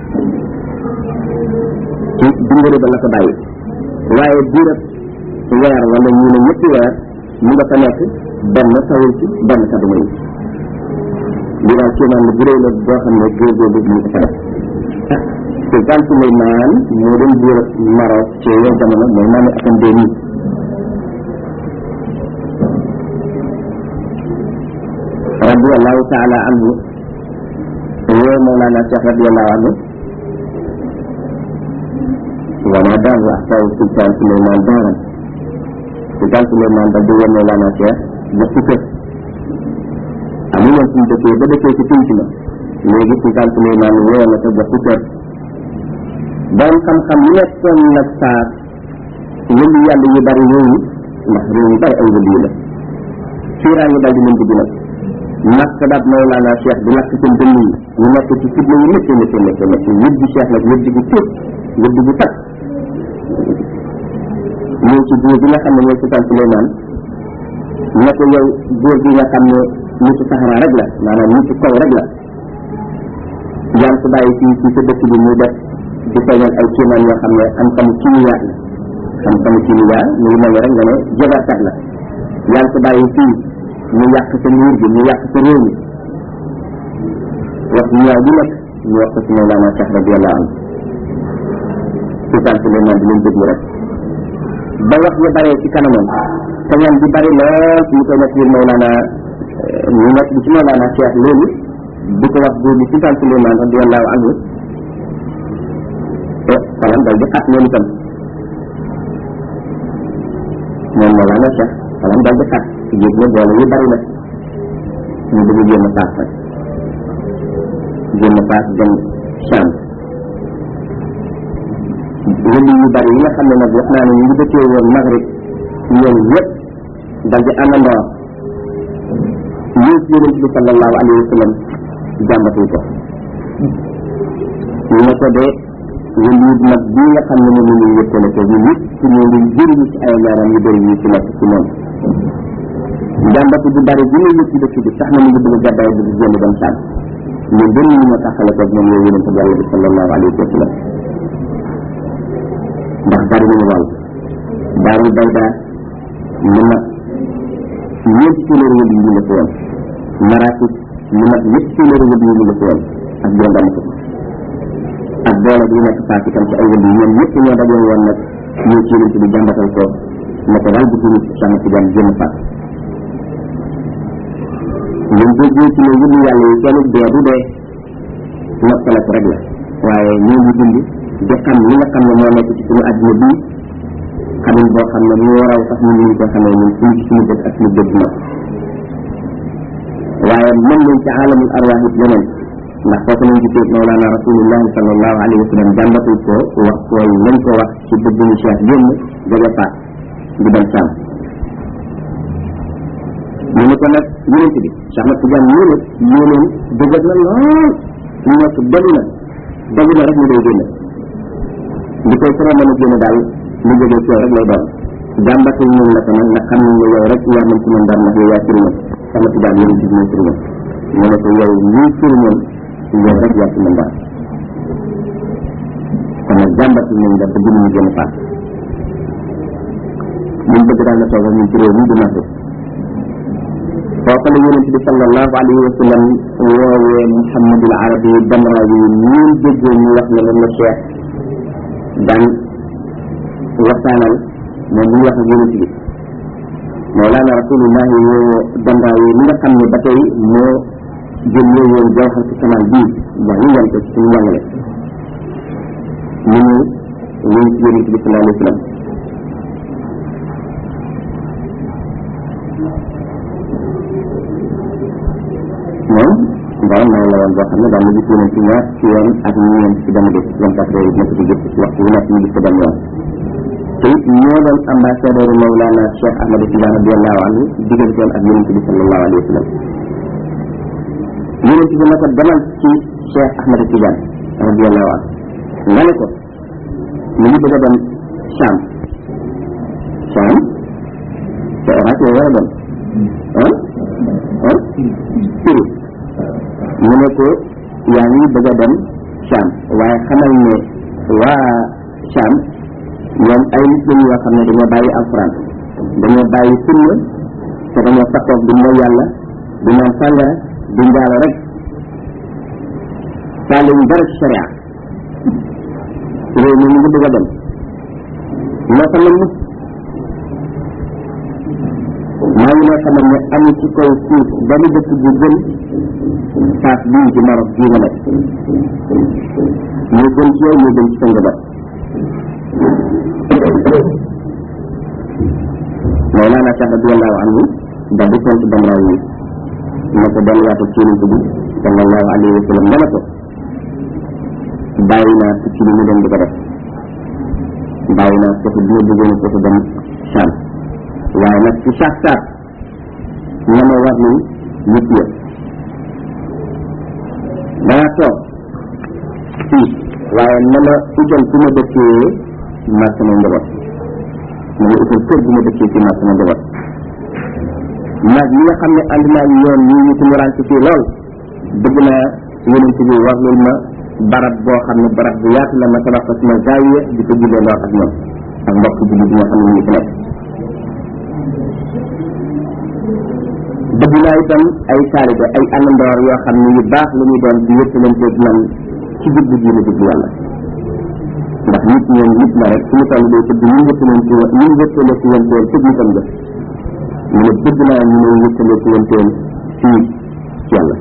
ci dingari ba la ko bàyyi waaye diirab weer wala ñu ne ñetti weer mu nga fa nekk benn tawul ci benn kaduma yi li daal kéemaan la bu réy la boo xam ne góor góor mu ngi ko fa def sultan Suleymaan moo doon buur Maroc ci yow jamono mooy maami atam deux mille radiallahu taala anhu woo Mawlana Cheikh radiallahu anhu wama daahu ahsaw sultan Suleymaan daaran sultan Suleymaan dal di woo Mawlana Cheikh jox ci kër amu woon suñu dëkkee ba dëkkee ci pinc ma léegi sultan Suleymaan woo na ko jox ci kër borom xam-xam nekkoon nag saa wëllu yàlla yu bari yooyu ndax réew yu bari ay wëllu yi la fiiraan yi dal di leen dugg nag nakk daat Mawlana Cheikh di lakk seen dënn yi ñu nekk ci fitna yu métti métti métti métti wëddi Cheikh nag wëddi gu tuut wëddi gu tat ñëw ci buur bi nga xam ne mooy sultan Suleymaan ne ko yow buur bi nga xam ne nitu saxara rek la maanaam nitu kaw rek la yaan ko bàyyi fii ci sa dëkk bi muy def di feeñal ay kéemaan yoo xam ne xam-xamu kimiya la xam-xamu kimiya mu ngi mel ni rek nga ne jabarkat la yaa ngi ko bàyyi fii ñu yàq sa nguur gi ñu yàq sa réew mi wax ñu ñaaw bi nekk ñu wax ko ci Mawlana Cheikh radiallahu anhu sultan Suleymaan di leen déglu rek ba wax ñu baree ci kanamam te ñaan bi bari lool ñu koy nekk biir Mawlana ñu nekk bi ci Mawlana Cheikh léegi di ko wax buur bi sultan Suleymaan radiallahu anhu te xolam dal di xat moom itam moom Mawlana Cheikh xolam dal di xat yëg ne boole yu bari la ñu bëgg génn paas rek génn paas dem Cham wëli yu bari yi nga xam ne nag wax naa ne ñu ngi dëkkee woon Maghrib ñoom yëpp dal di àndandoo ñëw ci yonent bi sallallahu alayhi wa sallam jàmbatuñ ko ñu ne ko de wëli nag bii nga xam ne moom la ñuy yëkkale ko ñu nit ci ñu ngi jëriñu ci ay leeram yu bëri yi ci nekk ci moom jàmbatu bu bari bi muy yëg ci dëkk bi tax na mu ngi bëgg a gàddaay bëgg génn dem Saam ñu bëri ñu ñoo taxale ko moom yow yonente yàlla bi sallallahu alayhi wa sallam ndax bari nañu wàll daaru bayda lu mat ñeenti téeméeri wël yi ñu la ko woon marakis lu mat ñetti téeméeri wël yi ñu la ko woon ak juróom benn ko ak doole bi nekk faak itam ci ay wël yi ñoom ñëpp ñoo dajee woon nag ñëw ci yonente bi jàmbatal ko ne ko daal bu turu Cheikh Tidiane génn faak ñun déggee ci ne wëllu yàlla yi kenn dee du dee noppale ko rek la waaye ñu ngi dund di xam li nga xam ne moo nekk ci suñu àdduna bii xamuñ boo xam ne moo raw sax ñun ñu ko xamee ñun suñu ci suñu dëkk ak suñu dëkk ma waaye mën nañ ci aalamul arwaax it leneen ndax foofu nañ gisee Mawlana rasulullahi sallallahu alayhi wa sallam jàmbatul ko wax koy lañ ko wax ci bëgguñu Cheikh génn jóge faat di dem Saam ñu ne ko nag yonent bi Cheikh Ahmad Tidiane ñu ne yéeneen dëgër na lool ñu nekk dogu na dogu na rek ñu day génn li koy tere mën a génn daal lu jógee ci yow rek lay doon jàmbatu ñu la ko nag nga xam ne yow rek yaa mën ci mën dara ndax yow yaa sëriñam sama tubaab yéen ci mooy sëriñam mu ne ko yow ñii sëriñam yow rek yaa ci mën dara kon nag jàmbatu ñu la bëgg ñu génn faat ñun bëgg daal na toog ñun ci réew mi du marché foofa la yonent bi sallallahu alayhi wa sallam woowee Muhammadul Arabi Damrawi ñun déggoo ñu wax ne moom la Cheikh daan waxtaanal moom muy wax ak yonent bi Mawlana Rasulullahi woo Damrawi mi nga xam ne ba tey moo jëlee woon jawxar ci kanam bii wax ñu yem ko ci suñu njàngale ñu ñëw wéy ci yonent bi sallallahu alayhi wa sallam moom borom may la woon boo xam ne daan na gis yeneen ci ñaar ci yoon ak ñeent ci benn bés vingt quatre heures nekk ci gis waxtu wu nekk ñu gis ko benn yoon te it ñoo doon ambassadeur Mawlana Cheikh Ahmad Tidiane radiallahu anhu digganteem ak yonent bi sallallahu alayhi wa sallam yonent bi ne ko demal ci Cheikh Ahmad Tidiane radiallahu anhu nga ne ko ñu ngi bëgg a dem Cham Cham te Irak la war a dem ah ah Syrie mu ne ko yaa ngi bëgg a dem Cham waaye xamal ne waa Cham ñoom ay nit lañu yoo xam ne dañoo bàyyi alxuraan dañoo bàyyi sunna te dañoo sakkoog di mooy yàlla di naan sàngara di njaalo rek faale ñu dara ci sharia réew mi mu ngi bëgg a dem loo ko namm maa ngi lay xamal ne amul ci kaw suuf benn dëkk bu gën paas bii ci Maroc bii nga nekk ñu gën ci yow ñu gën ci sa njaboot Mawlana Cheikh radiyallahu anhu daal di tontu Damraaw yi ne ko delluwaatu ci yonent bi sallallahu alayhi wa sallam dana ko bàyyi naa tukki bi mu dem di ko def bàyyi naa foofu bi ma bëggoon foofu dem Cham waaye nag ci saak saak na ma war ni nit yëpp danaa toog fii waaye na ma utal fu ma dëkkee ma sama njaboot na ma utal kër bu ma dëkkee ci ma sama njaboot nag ñi nga xam ne ànd naa ñoom ñi ñu tumuraan ci fii lool bëgg naa yonent bi warlul ma barab boo xam ne barab bu yaatu la ma tabax ko sama zaawiya di ko jullee lool ak ñoom ak mbokk julli bi nga xam ne ñu fi nekk bëgg naa itam ay taalibe ay àndandoor yoo xam ne yu baax la ñuy doon di wéttalanteeg man ci jubbu diine jubbu yàlla ndax nit ñoom nit la rek suñu toll day tëdd ñu wéttalante ñu wéttale ci wanteel tëj ñu tam jëf mu ne bëgg naa ñu ne wéttale ci wanteel fii ci yàlla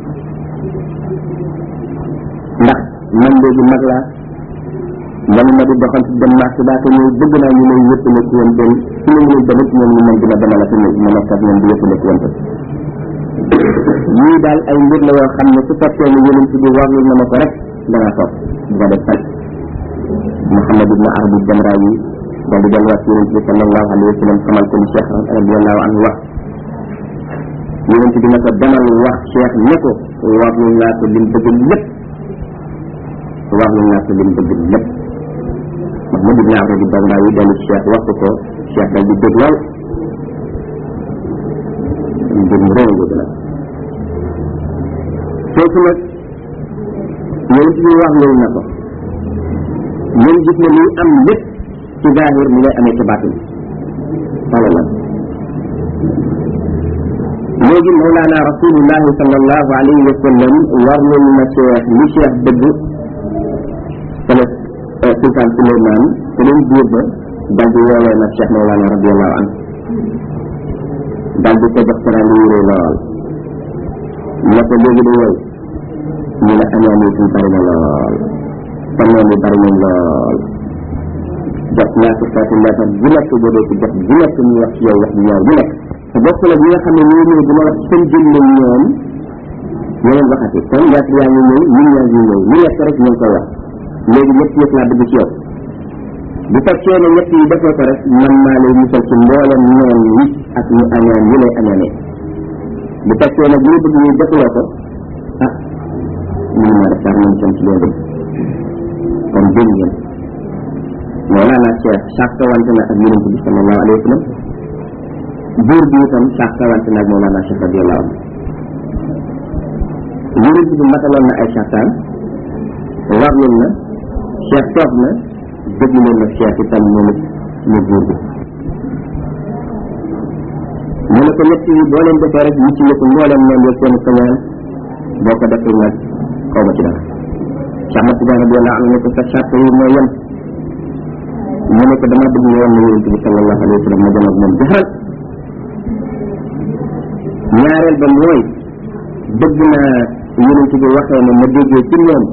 ndax man léegi mag laa manu ma di doxal ci dem marché daa ko ñëw bëgg naa ñu lay wéttale ci wanteel su ma mënul demit ñoom ñu mën dina demal ak ñëw ma nekk ak ñoom di wéttale ci wanteel yii daal ay mbir la yoo xam ne su fekkee ne yonent bi warlul na ma ko rek danaa toog di ko def fan Muhammad ibn Arabi Jamra yi daal di delluwaat yonent bi sallallahu alayhi wa sallam xamal ko ni Cheikh radiallahu anhu wax yonent bi ne ko demal wax Cheikh ne ko warlul naa ko lim bëgg lépp warlul naa ko lim bëgg lépp Muhammad ibn Arabi Jamra yi dellu ci Cheikh wax ko Cheikh dal di dégg lool mbir mu réew nga nag foofu nag yonent bi wax loolu na ko ñun gis ne liy am lépp ci zahir mi ngay amee ci baatin wala la léegi mawlaana rasulullahi sallallahu alayhi wa sallam warlul na cheikh li cheikh dëgg sala sultan suleyman te leen buur ba dal di woowee nag cheikh mawlaana radiallahu anhu dal di ko jox teraanga yu rëy lool ne ko léegi de yow ñu ne añaan yi fi bari na lool sa noon yi bari nañ lool jot ñaar ci xeetu leetar bu nekk boo dee ci jot bu nekk ñu wax ci yow wax bu ñaaw bu nekk te bokk la ñi nga xam ne ñoo ñëw dina wax seen jëmmañ ñoom ñeneen waxati kon leetar yaa ngi ñëw ñun yaa ngi ñëw lu nekk rek ñu ngi koy wax léegi ñett yëpp laa bëgg ci yow bu fekkee ne ñett yi defoo ko rek man maa lay musal ci mboolem noon yi ak ñu añaan yi lay añaanee bu fekkee ne bu ñu bëgg ñu defuloo ko ah mënu maa def dara nañ tam ci loolu kon dégg ngeen Mawlana Cheikh sàkkawante na ak yonent bi sallallahu alayhi wa sallam buur bi itam sàkkawante na ak Mawlana Cheikh radiyallahu anhu yonent bi mataloon na ay sàkkaan warlul na Cheikh toog na dëgg leen na Cheikh itam moom it mu buur bi mu ne ko ñett yi boo leen defee rek mucc nga ko mbooleem noonu yëg seen kañaan boo ko defee nag xaw ma ci dara Cheikh Ahmad Tidiane radiyallahu anhu ne ko sa charte yi mooy yem mu ne ko dama bëgg nga woon na yonent bi sallallahu alayhi wa sallam ma jëm ak moom jaxal ñaareel ba mooy bëgg naa yonent bi waxee ne ma déggee ci moom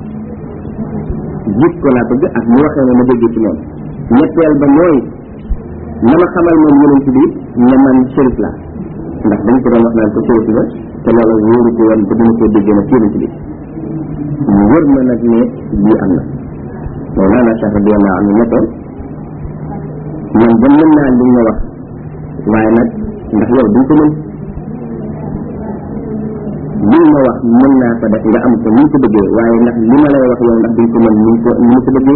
gis ko laa bëgg ak mu waxee ne ma déggee ci moom ñetteel ba mooy na ma xamal moom yonent bi ne man shérif la ndax dañ ko doon wax naan ko shérif la te loolu wóoru ko woon ba dina ko déggee nag yonent bi mu wër ma nag ne lii am na Mawlana Cheikh radiyallahu anhu ne ko man ba mën naa li nga wax waaye nag ndax yow duñ ko mën li ma wax mën naa ko def nga am ko ni ko bëggee waaye ndax li ma lay wax yow ndax duñ ko mën ni ko ni ko bëggee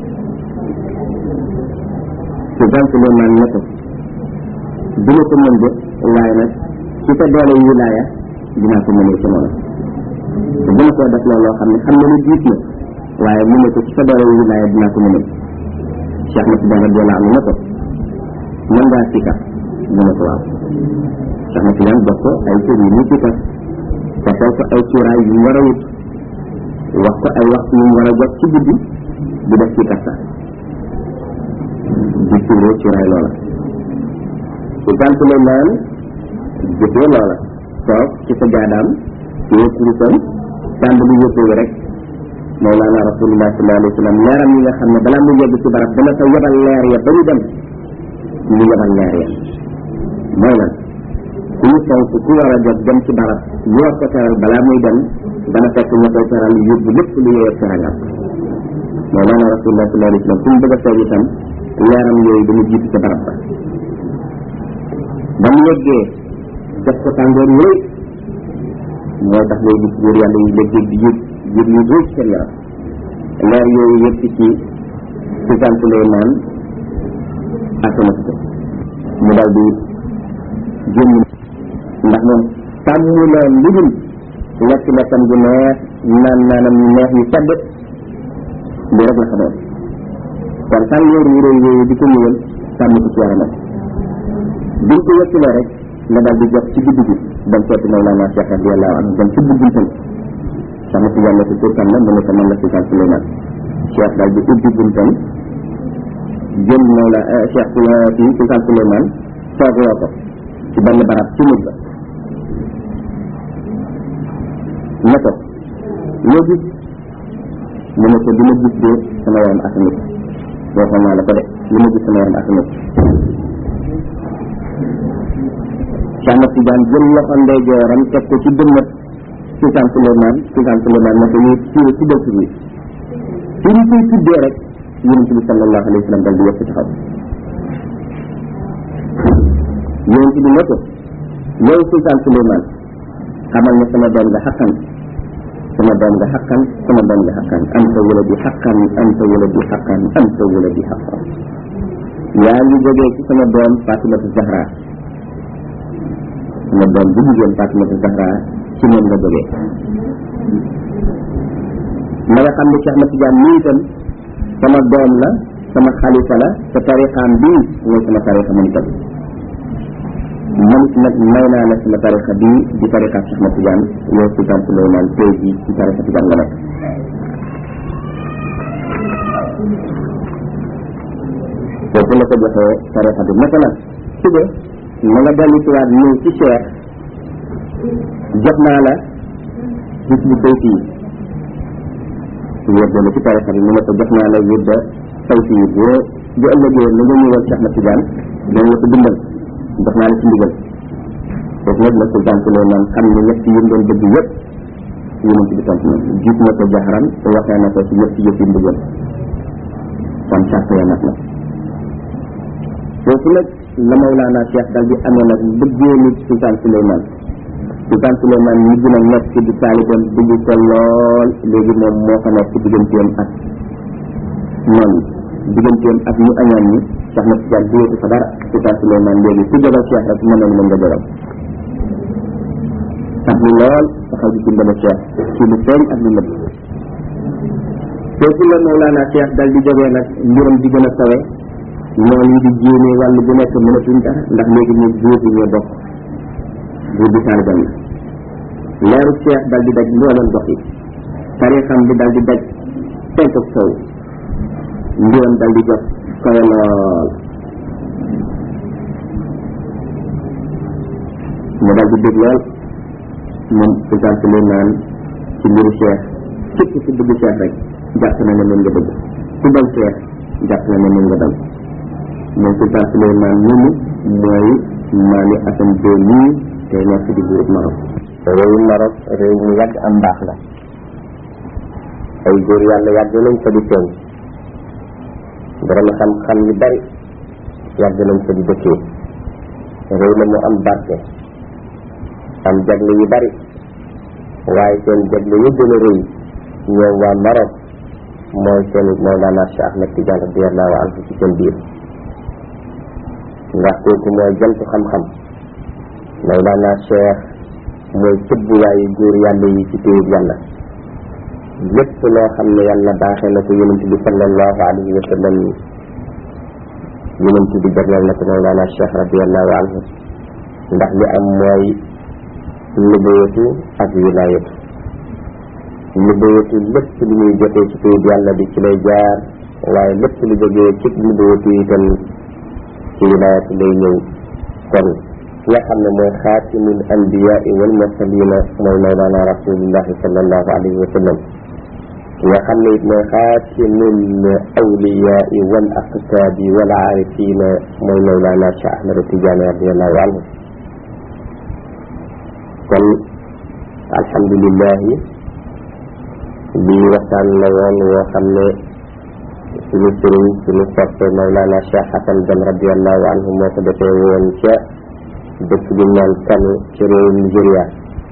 ci gànc leen naan ne ko dina ko mën de waaye nag ci sa doole wilaaya dinaa ko mënee ci noonu te dina koo def loolu loo xam ne xam na ne diis na waaye mu ne ko ci sa doole wilaaya dinaa ko mënal Cheikh Ahmad Tidiane radiyallahu anhu ne ko mën ngaa sikar mu ne ko waaw Cheikh Ahmad Tidiane jox ko ay tur yu muy sikar defal ko ay cuuraay yu mu war a wut wax ko ay waxtu yu mu war a jot ci guddi di def sikar sax di tuuroo cuuraay loola su gàntu lay naan jëfee loola toog ci sa jaadaam téye kurusam tàmbali yëppoo rek Mawlana Rasulullah sallallahu alayhi wa sallam leeram yi nga xam ne balaa mu yegg ci barab dana fa yebal leer ya ba ñu dem ñu yebal leer ya mooy lan ku ñu fonk ku war a jot dem ci barab ñu war ko teral balaa muy dem dana fekk ñu koy teral yóbbu lépp lu yeyoo terangam Mawlana Rasulullah sallallahu alayhi wa sallam fu mu bëgg a toog itam leeram yooyu dana jiitu ca barab ba ba mu yeggee def ko tàngoor yooyu moo tax ngay gis góor yàlla yi léeg-léeg di yëg yëg yu rëy seen yaram leer yooyu yëpp ci ci sant lay naan asama ko mu dal di génn ndax moom tàmm loon lu dul lekk lekkam gu neex naan naanam yu neex yu sedd li rek la xamoon kon tàngoor yu rëy yooyu di ko ñëwal tàmm ko ci yaramam biñ ko yëkkalee rek la dal di jot ci guddi gi dem seeti Mawlana Cheikh radiyallahu anhu dem ci buntam sama si yàlla si tur kan la mu ne ko man la Sultan Souleymane Cheikh dal di ubbi buntam jël Mawla Cheikh si Sultan Souleymane toog loo ko ci benn barab ci mujj ba ne ko loo gis mu ne ko li ma gis de sama yaram asamit waxoon naa la ko de li ma gis sama yaram asamit Cheikh Ahmad Tidiane jël loxo ndeyjooram teg ko ci dënnat Sultan Souleymane Sultan Souleymane ne ko yow ci ci dëkk bi fi ñu koy tuddee rek yonent bi sallallahu alayhi wa sallam dal di yëpp taxaw yonent bi ne ko yow Sultan Souleymane xamal ne sama doom nga xaqan sama doom nga xaqan sama doom nga xaqan anta waladi xaqan anta waladi xaqan anta waladi xaqan yaa ngi jógee ci sama doom Fatimatu Zahra sama doom bu jigéen Fatimatu Zahra ci moom nga jógee ma nga xam ne Cheikh Ahmad Tidiane nii itam sama doom la sama xalifa la te tarixaam bii mooy sama tarixa man itam man nag may naa la sama tarixa bii di tarixa Cheikh Ahmad Tidiane yow Sultan Souleymane tey jii ci tarixa Tidiane nga nekk foofu la ko joxee tarixa bi naka nag suba na nga dellu si waat ñëw ci Cheikh jot naa la gis bu tey fii wér na ci tarixa bi mu ne ko jox naa la wér da taw fii boo bu ëllëgee na nga ñëwal Cheikh Ahmad Tidiane dañ la ko bindal jox naa la ci ndigal foofu nag la sultan Souleymane xam ne ñett yi mu doon bëgg yëpp yonent bi tontu na gis na ko jaxaran te waxee na ko ci ñett yëpp yi ndigal kon charte ya nag la foofu nag la Mawlana Cheikh dal di amee nag bëggee nit sultan Souleymane sultan Souleymane ñi gën a nekk ci di taalibeem bëgg ko lool léegi moom moo ko nekk ci digganteem ak noonu digganteem ak ñu añaan ñi Cheikh na Tidiane diyatu fa dara sultan Souleymane léegi ku jógal Cheikh rek mën nañu mën nga jógal tax ni lool taxaw di dimbale Cheikh ci lu feeñ ak lu nëbb foofu la Mawlana Cheikh dal di jógee nag mbiram di gën a kawe noonu yi di jéemee wàllu bu nekk mënatuñ dara ndax léegi ñu buur bi ñoo bokk buur bi taalibam la leeru Cheikh dal di daj mbooleem gox yi tarixam bi dal di daj penk ak sow mbiram dal di jot kawe lool mu dal di dégg lool moom sultan Souleymane ci mbiru Cheikh képp ku bëgg Cheikh rek jàpp na ne moom nga bëgg ku bañ Cheikh jàpp na ne moom nga bañ moom sultan Souleymane moomu mooy maami Assane deux mille te nekk di buurub Maroc réewu Maroc réew mu yàgg am mbaax la ay góor yàlla yàgg nañ fa di feeñ borom xam-xam yu bari yàgg nañ fa di dëkkee réew la mu am barke am jagle yu bari waaye seen jagle yu gën a rëy ñoom waa Maroc mooy seen Mawlana Cheikh Ahmed Tidiane radiyallahu anhu ci seen biir ndax kooku mooy jantu xam-xam Mawlana Cheikh mooy tëbbuwaayu góor yàlla yi ci téyeb yàlla lépp loo xam ne yàlla baaxee na ko yonent bi sallallahu alayhi wa sallam yonent bi jagleel na ko Mawlana Cheikh radiallahu anhu ndax li am mooy nubuwatu ak wilaayatu nubuwatu lépp lu muy jotee ci téyeb yàlla bi ci lay jaar waaye lépp lu jógee ci nubuwatu itam ci wilaayatu lay ñëw kon ki nga xam ne mooy xaatimul anbiyaai wal mursalina mooy mawlana rasulillahi sallallahu alayhi wa sallam ki nga xam ne it mooy xaatimul awliyaai wal aqtaabi wal aarifina mooy mawlana Cheikh Ahmad Tidiane radiallahu anhu kon alhamdulillahi lii waxtaan la woon woo xam ne suñu sëriñ suñu soppe Mawlana Cheikh Hassan Deme radiallahu anhu moo ko defee woon ca dëkk bi naan Kano ci réewu Nigéria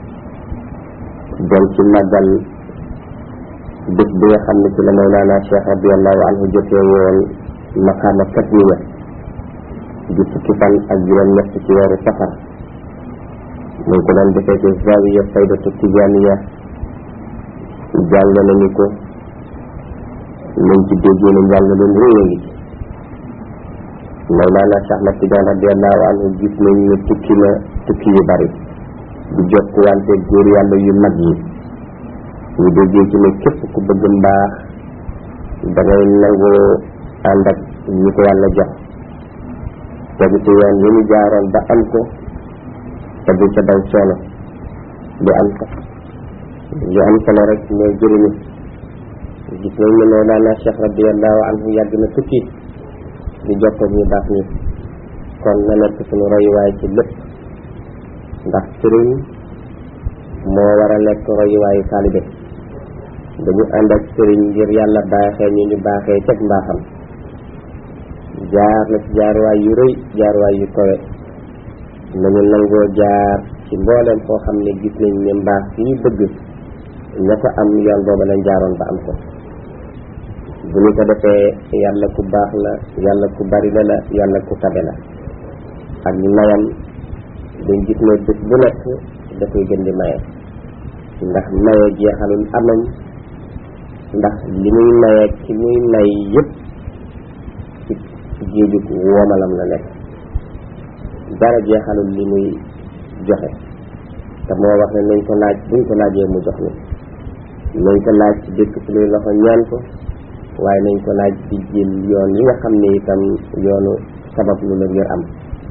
doon ci màggal bés bi nga xam ne ci la Mawlana Cheikh radiallahu anhu jotee woon maqaama katmiya di fukki fan ak juróom ñett ci weeru safar mu ngi ko doon defee ci zawiya faydatu tijaniya jàng nañu ko nañ ci déggee ne njàng leen réy a ngi ci Mawlana Cheikh Ahmad Tidiane radiallahu anhu gis nañ ne tukki na tukki yu bari di jokk wante góor yàlla yu mag yi ñu déggee ci ne képp ku bëgg mbaax da ngay nangoo ànd ak ñi ko yàlla jox tegu ci yoon yi ñu jaaroon ba am ko te du ca daw coono du am ko lu am solo rek mooy jëriñu gis nañ ne Mawlana Cheikh radiallahu anhu yàgg na tukki di jokkoog ñu baax ñi kon na nekk suñu royuwaay ci lépp ndax sëriñ moo war a nekk royuwaayu taalibe dañu ànd ak sëriñ ngir yàlla baaxee ñu ñu baaxee teg mbaaxam jaar na ci jaaruwaay yu rëy jaaruwaay yu kowe nañu nangoo jaar ci mbooleem foo xam ne gis nañ ne mbaax fi ñu bëgg ña ko am yoon booba lañ jaaroon ba am ko bu ñu ko defee yàlla ku baax la yàlla ku bari la la yàlla ku tabe la ak mayam dañ gis ne bés bu nekk da koy gën di maye ndax maye jeexalul amañ ndax li muy maye ci muy may yëpp ci géejug woomalam la nekk dara jeexalul li muy joxe te moo wax ne nañ ko laaj buñ ko laajee mu jox ni nañ ko laaj ci dëkk suñuy loxo ñaan ko waaye nañ ko laaj ci jël yoon yi nga xam ne itam yoonu sabab lu la ngir am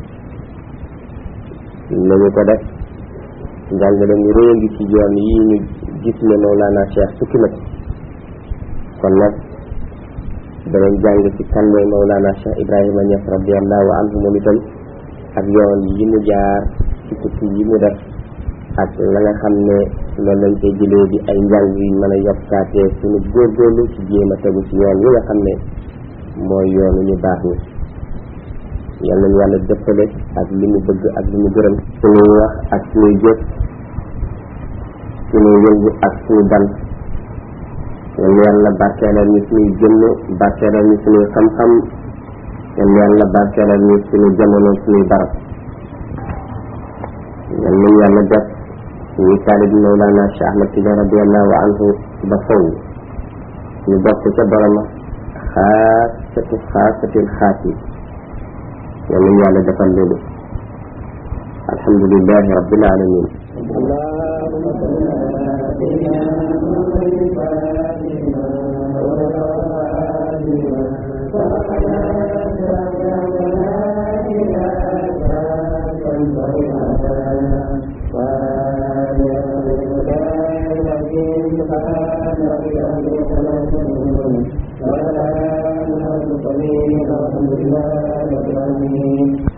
nañu ko def njàngale mu réy ngi ci yoon yi ñu gis ne Mawlana Cheikh tukki na ko kon nag danañ jàng ci kan mooy Mawlana Cheikh Ibrahima Niass radiallahu anhu moom itam ak yoon yi mu jaar ci tukki yi mu def ak la nga xam ne loolu lañ koy jëlee di ay njàng yu mën a yokkaatee suñu góorgóorlu ci jéem a tegu ci yoon yi nga xam ne mooy yoonu ñu baax ni yal nañu yàlla dëppale ak li mu bëgg ak li mu gërëm suñuy wax ak suñuy jëf suñuy yëngu ak suñu dal yal na yàlla barkeelal ñu suñuy jëmm barkeelal ñu suñuy xam-xam yal na yàlla barkeelal ñu suñu jamono suñuy barab yal nañu yàlla def ñuy taalib Mawlana Cheikh Ahmad Tidiane radiallahu anhu ba faw ñu bokk ca boroma xaasatu xaasatil xaasi yal nañu yàlla defal loolu alhamdulilahi rabbil alamin الحمد لله رب العالمين